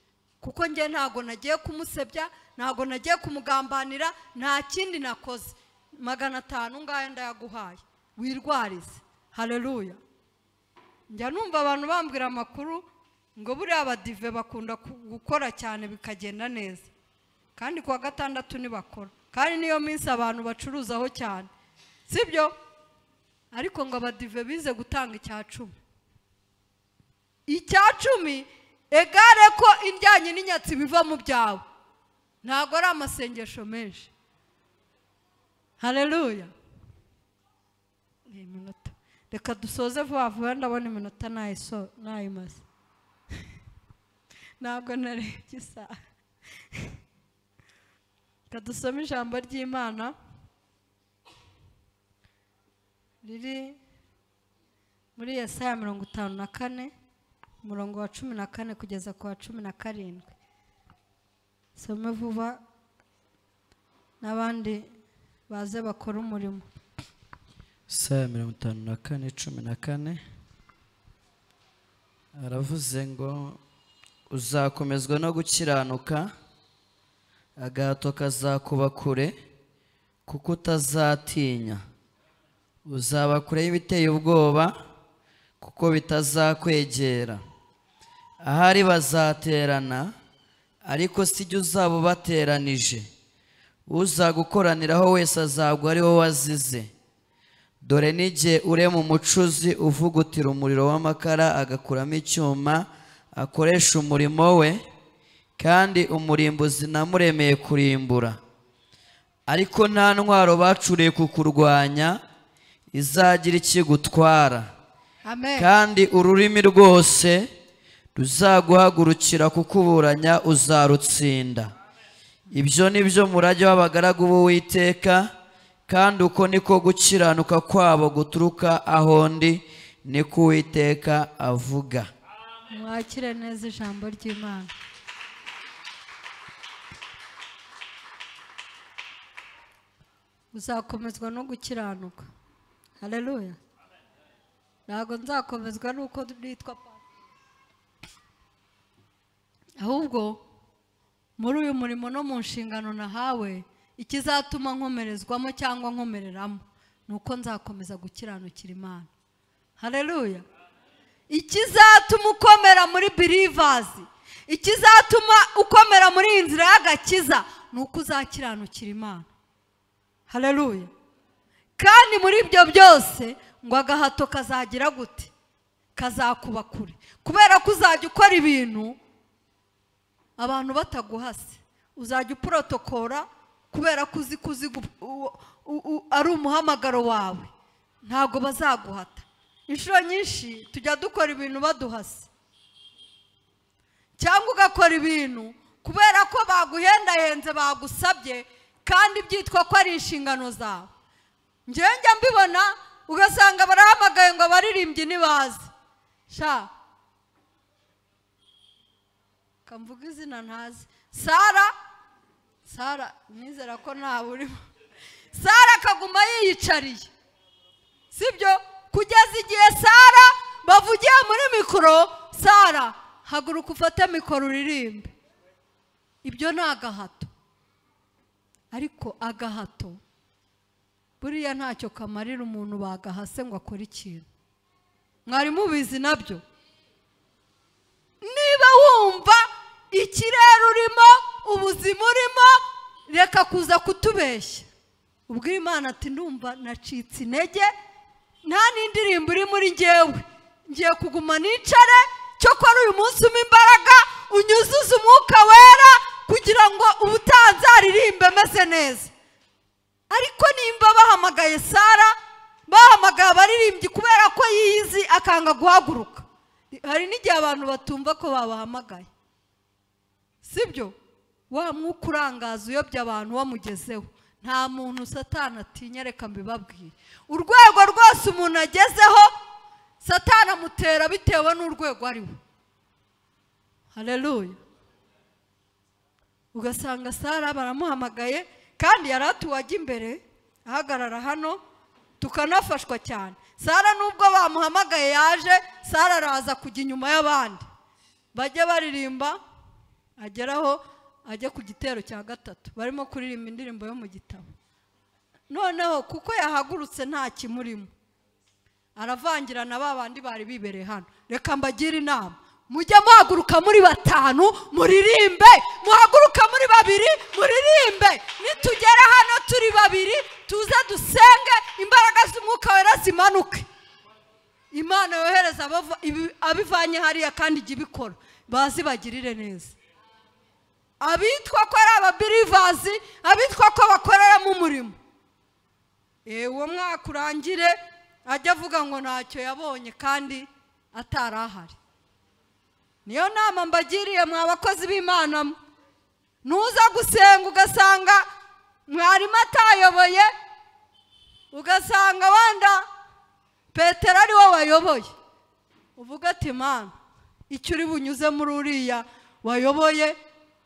Speaker 1: kuko njye ntabwo nagiye kumusebya ntabwo nagiye kumugambanira nta kindi nakoze magana atanu ngayo ndayaguhaye wirwarize hareruya njya numva abantu bambwira amakuru ngo buriya abadive bakunda ku- gukora cyane bikagenda neza kandi kuwa gatandatu ntibakora kandi niyo minsi abantu bacuruzaho cyane sibyo ariko ngo abadive bize gutanga icya cumi icya cumi egare ko indyanyi n'inyatsi biva mu byawe ntabwo ari amasengesho menshi hareruya ni iminota reka dusoze vuba vuba ndabona iminota nayiso nayimaze ntabwo narebye isaha reka dusome ijambo ry'imana riri muri Yesaya mirongo itanu na kane umurongo wa cumi na kane kugeza ku wa cumi na karindwi some vuba n'abandi baze bakora umurimo
Speaker 3: Isaya mirongo itanu na kane cumi na kane aravuze ngo uzakomezwa no gukiranuka agahato kazakuba kure kuko utazatinya uzaba kure y'ibiteye ubwoba kuko bitazakwegera ahari bazaterana ariko si jye uzaba ubateranije uzagukoraniraho wese azagwa ari wowe wazize dore n'igihe urema umucuzi uvugutira umuriro w'amakara agakuramo icyuma akoresha umurimo we kandi umurimbuzi namuremeye kurimbura ariko nta ntwaro bacuriye kukurwanya izagira ikigutwara
Speaker 1: amen
Speaker 3: kandi ururimi rwose ruzaguhagurukira kukuburanya uzarutsinda ibyo ni byo murage w'abagaragu b'uwiteka kandi uko niko gukiranuka kwabo guturuka aho ndi niko uwiteka avuga
Speaker 1: mwakire neza ijambo ry'imana uzakomezwa no gukiranuka hareruya ntabwo nzakomezwa n'uko nitwa papa ahubwo muri uyu murimo no mu nshingano nahawe ikizatuma nkomerezwamo cyangwa nkomereramo ni uko nzakomeza gukiranukira imana hareruya ikizatuma ukomera muri birivazi ikizatuma ukomera muri iyi nzira y'agakiza ni uko uzakiranukira imana hareruya kandi muri ibyo byose ngo agahato kazagira gute kazakuba kure kubera ko uzajya ukora ibintu abantu bataguhase uzajya uporotokora kubera ko uzi ko uzi gu- u- u- u- ari umuhamagaro wawe ntabwo bazaguhata inshuro nyinshi tujya dukora ibintu baduhase cyangwa ugakora ibintu kubera ko baguhendahenze bagusabye kandi byitwa ko ari inshingano zawe njyewe njya mbibona ugasanga barahamagaye ngo abaririmbyi ntibaze sha kamvuga izina ntazi sara sara nizera ko ntawe urimo sara akaguma yiyicariye sibyo kugeza igihe sara bavugiye muri mikoro sara haguruka ufate mikoro uririmbe ibyo ni agahato ariko agahato buriya ntacyo kamarira umuntu bagahase ngo akore ikintu mwari mubizi nabyo niba wumva ikirere urimo ubuzima urimo reka kuza kutubeshya ubwira imana ati ndumva nacitse intege nta n'indirimbo iri muri ngewe ngiye kuguma nicare cyokora uyu munsi umpa imbaraga unyuzuze umwuka wera kugira ngo ubutaha nzaririmbe meze neza ariko nimba bahamagaye sara bahamagaye abaririmbyi kubera ko yiyizi akanga guhaguruka hari n'igihe abantu batumva ko babahamagaye sibyo wa mwuka urangaza uyobya abantu wamugezeho nta muntu satana atinya reka mbibabwire urwego rwose umuntu agezeho satana amutera bitewe n'urwego ariho hareruya ugasanga sara baramuhamagaye kandi yari atuye ajya imbere ahagarara hano tukanafashwa cyane sara nubwo bamuhamagaye yaje sara araza kujya inyuma y'abandi bajya baririmba ageraho ajya ku gitero cya gatatu barimo kuririmba indirimbo yo mu gitabo noneho kuko yahagurutse nta kimurimo aravangira na ba bandi bari bibereye hano reka mbagire inama mujye muhaguruka muri batanu muririmbe muhaguruka muri babiri muririmbe nitugera hano turi babiri tuze dusenge imbaraga z'umwuka wera zimanuke imana yohereza abava- ibi- abivanye hariya kandi ijya ibikora bazibagirire neza abitwa ko ari ababirivazi abitwa ko bakoreramo umurimo Eh, uwo mwaka urangire ajya avuga ngo ntacyo yabonye kandi atari ahari niyo nama mbagiriye mwa bakozi b'imana mwe. nuza gusenga ugasanga mwarimu atayoboye ugasanga wenda petero ari we wayoboye uvuga ati mana icyo uri bunyuze muri uriya wayoboye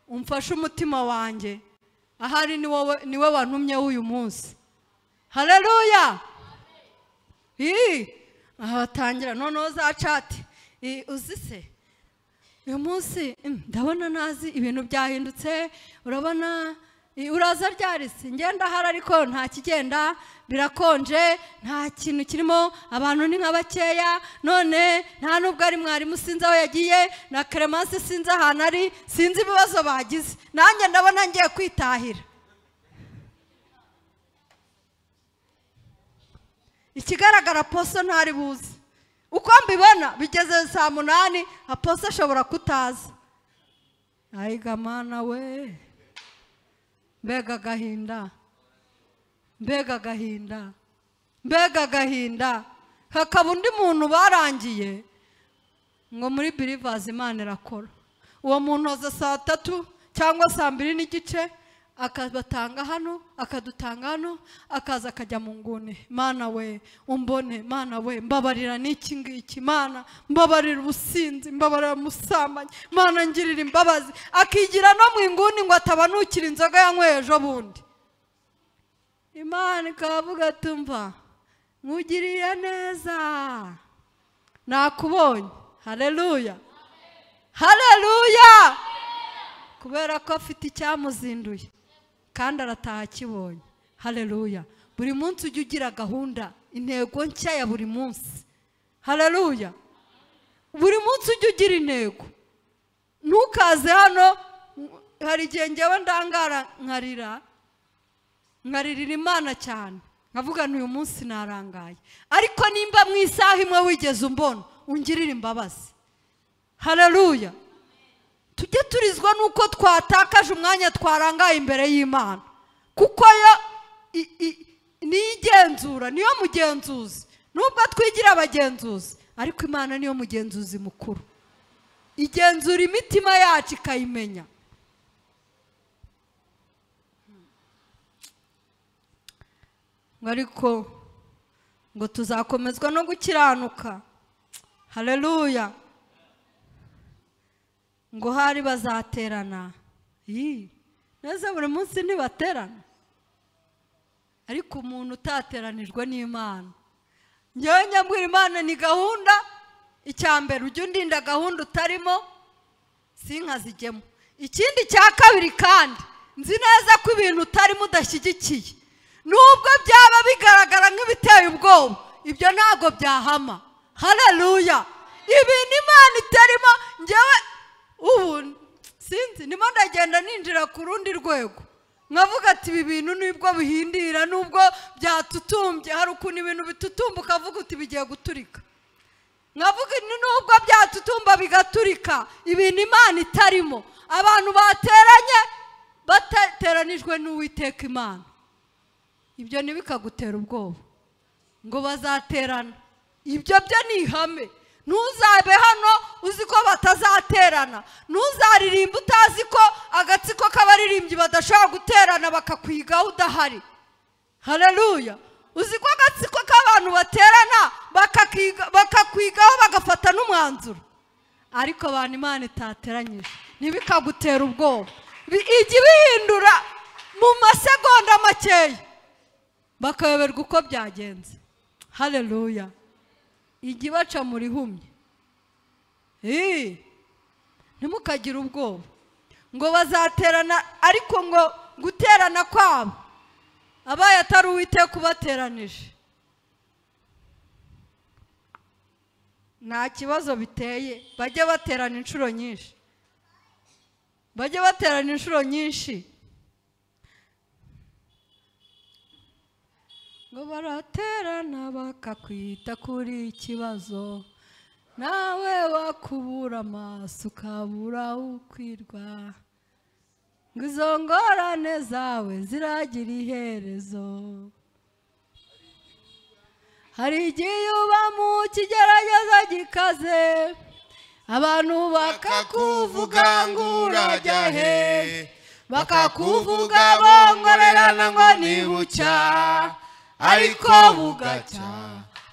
Speaker 1: umfashe umutima wanjye ahari ni wowe ni we wantumyeho uyu munsi hareruya aha batangira noneho za cati I, uzi se uyu munsi mm, ndabona nazi ibintu byahindutse urabona i, uraza ryarise ngenda ahari ariko nta kigenda birakonje nta kintu kirimo abantu ni nka bakeya none nta n'ubwo ari mwarimu sinzi aho yagiye na keremansi sinzi ahantu ari sinzi ibibazo bagize nanjye ndabona ngiye kwitahira ikigaragara poso ntari buze uko mbibona bigeze saa munani aposo ashobora kutaza ayigamana we mbega agahinda mbega agahinda mbega agahinda hakaba undi muntu barangiye ngo muri birivazi imana irakora uwo muntu aza saa tatu cyangwa saa mbiri n'igice akabatanga hano akadutanga hano akaza akajya mu nguni mana we umbone mana we mbabarira n'iki ngiki mana mbabarira ubusinzi mbabarira umusambanyi mana ngirira imbabazi akigira no mu inguni ngo atabanukira inzoga yanyweye ejo bundi imana ikavuga tumva nkugiriye neza nakubonye hareruya hareruya kubera ko afite icyamuzinduye kandi arataha akibonye hareruya buri munsi ujya ugira gahunda intego nshya ya buri munsi hareruya buri munsi ujya ugira intego ntukaze hano hari igihe ngewe ndangara nkarira nkaririra imana cyane nkavuga uyu munsi narangaye ariko nimba mu isaha imwe wigeze umbona ungirire imbabazi hareruya tujye turizwa n'uko twatakaje umwanya twarangaye imbere y'imana kuko yo i- i- niyo igenzura niyo mugenzuzi nubwo twigira abagenzuzi ariko imana niyo mugenzuzi mukuru igenzura imitima yacu ikayimenya ngo ariko ngo tuzakomezwa no gukiranuka hareruya ngo hari bazaterana Yi, neza buri munsi ntibaterana ariko umuntu utateranijwe n'imana ngewe nyabwira imana ni gahunda icya mbere ujya undinda gahunda utarimo sinkazigemo ikindi cya kabiri kandi nzi neza ko ibintu utarimo udashyigikiye nubwo byaba bigaragara nk'ibiteye ubwoba ibyo ntabwo byahama hareruya ibintu imana itarimo ngewe ubu sinzi ndimo ndagenda ninjira ku rundi rwego nkavuga ati ibi bintu nibwo bihindira nubwo byatutumbye hari ukuntu ibintu bitutumba ukavuga uti bigiye guturika nkavuga ni nubwo byatutumba bigaturika ibintu imana itarimo abantu bateranye bateranijwe n'uwiteka imana ibyo ntibikagutera ubwoba ngo bazaterana ibyo byo ni ihame ntuzabe hano uzi ko batazaterana ntuzaririmbe utazi ko agatsiko k'abaririmbyi badashobora guterana bakakwigaho udahari hareruya uzi ko agatsiko k'abantu baterana bakakiga- bakakwigaho bagafata n'umwanzuro ariko abantu imana itateranyije ntibikagutera ubwoba Bi- ijya ibihindura mu masegonda makeya bakayoberwa uko byagenze hareruya ijya ibaca mu rihumye Ii, ntimukagire ubwoba ngo bazaterana ariko ngo guterana kwabo abaye atari uwiteka ubateranije nta kibazo biteye bajye baterana inshuro nyinshi bajye baterana inshuro nyinshi ngo baraterana bakakwita kuri ikibazo nawe wakubura amaso ukabura ukwirwa ngo izo ngorane zawe ziragira iherezo hari igihe uba mu kigerageza gikaze abantu bakakuvuga ngo urajya he bakakuvuga bongorerana ngo ni bucya ariko bugacya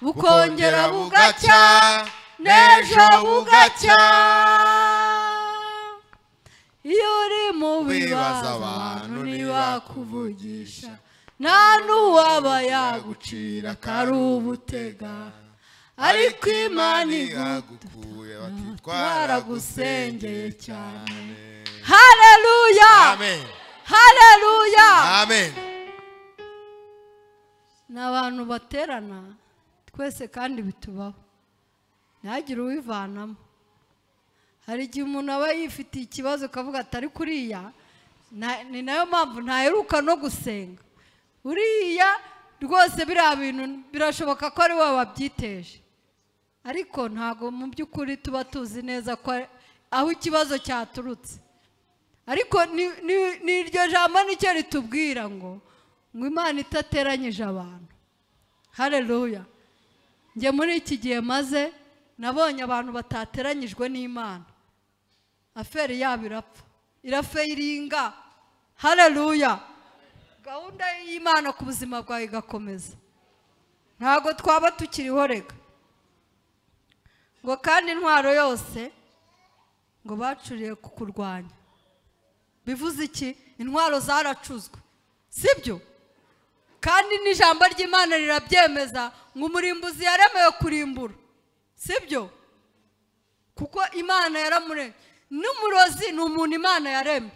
Speaker 1: bukongera bugacya n'ejo bugacya iyo uri mu bibazo abantu ntibakuvugisha nta n'uwaba yagucira atari ubutega ariko imana igukuye batitwaragusengeye cyane hareruya
Speaker 4: Amen.
Speaker 1: hareruya
Speaker 4: Amen.
Speaker 1: ni abantu baterana twese kandi bitubaho ntihagire uwivanamo hari igihe umuntu aba yifitiye ikibazo ukavuga atari kuriya na- ni nayo mpamvu ntaheruka no gusenga uriya rwose biriya bintu birashoboka ko ari we wabyiteje ariko ntabwo mu by'ukuri tuba tuzi neza ko ari- aho ikibazo cyaturutse ariko ni- ni- ni iryo jambo nicyo ritubwira ngo ngo imana itateranyije abantu hareruya njye muri iki gihe maze nabonye abantu batateranyijwe n'imana aferi yabo irapfa irafayiringa hareruya gahunda y'imana ku buzima bwawe igakomeza ntabwo twaba tukiriho reka ngo kandi intwaro yose ngo bacuriye ku kurwanya bivuze iki intwaro zaracuzwe sibyo kandi n'ijambo ry'imana rirabyemeza ngo umurimbuzi yaremewe kurimbura sibyo kuko imana yaramuremye n'umurozi ni umuntu imana yaremye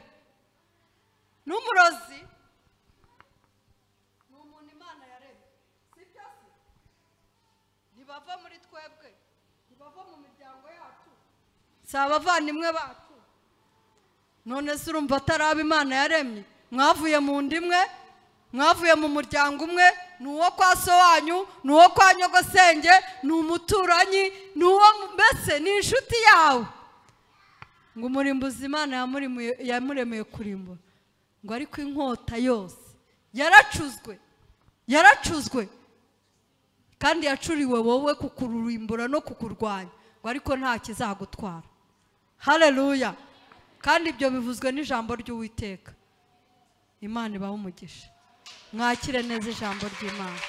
Speaker 1: n'umurozi ni umuntu imana yaremye sibyo se ntibava muri twebwe ntibava mu miryango yacu si abavandimwe bacu none se urumva atari abo imana yaremye mwavuye mu nda imwe mwavuye mu muryango umwe ni uwo kwa so wanyu ni uwo kwa nyogosenge ni umuturanyi ni uwo mu- mbese ni inshuti yawe ngo umurimbuzi imana yamurimuye- yamuremeye kurimbura ngo ariko inkota yose yaracuzwe yaracuzwe kandi yacuriwe wowe kukururimbura no kukurwanya ngo ariko nta kizagutwara hareruya kandi ibyo bivuzwe n'ijambo ry'uwiteka imana ibaha umugisha mwakire neza ijambo ry'imana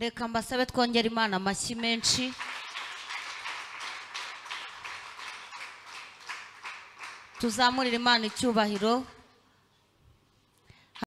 Speaker 5: reka mbasabe twongere imana amashyi menshi tuzamurire imana icyubahiro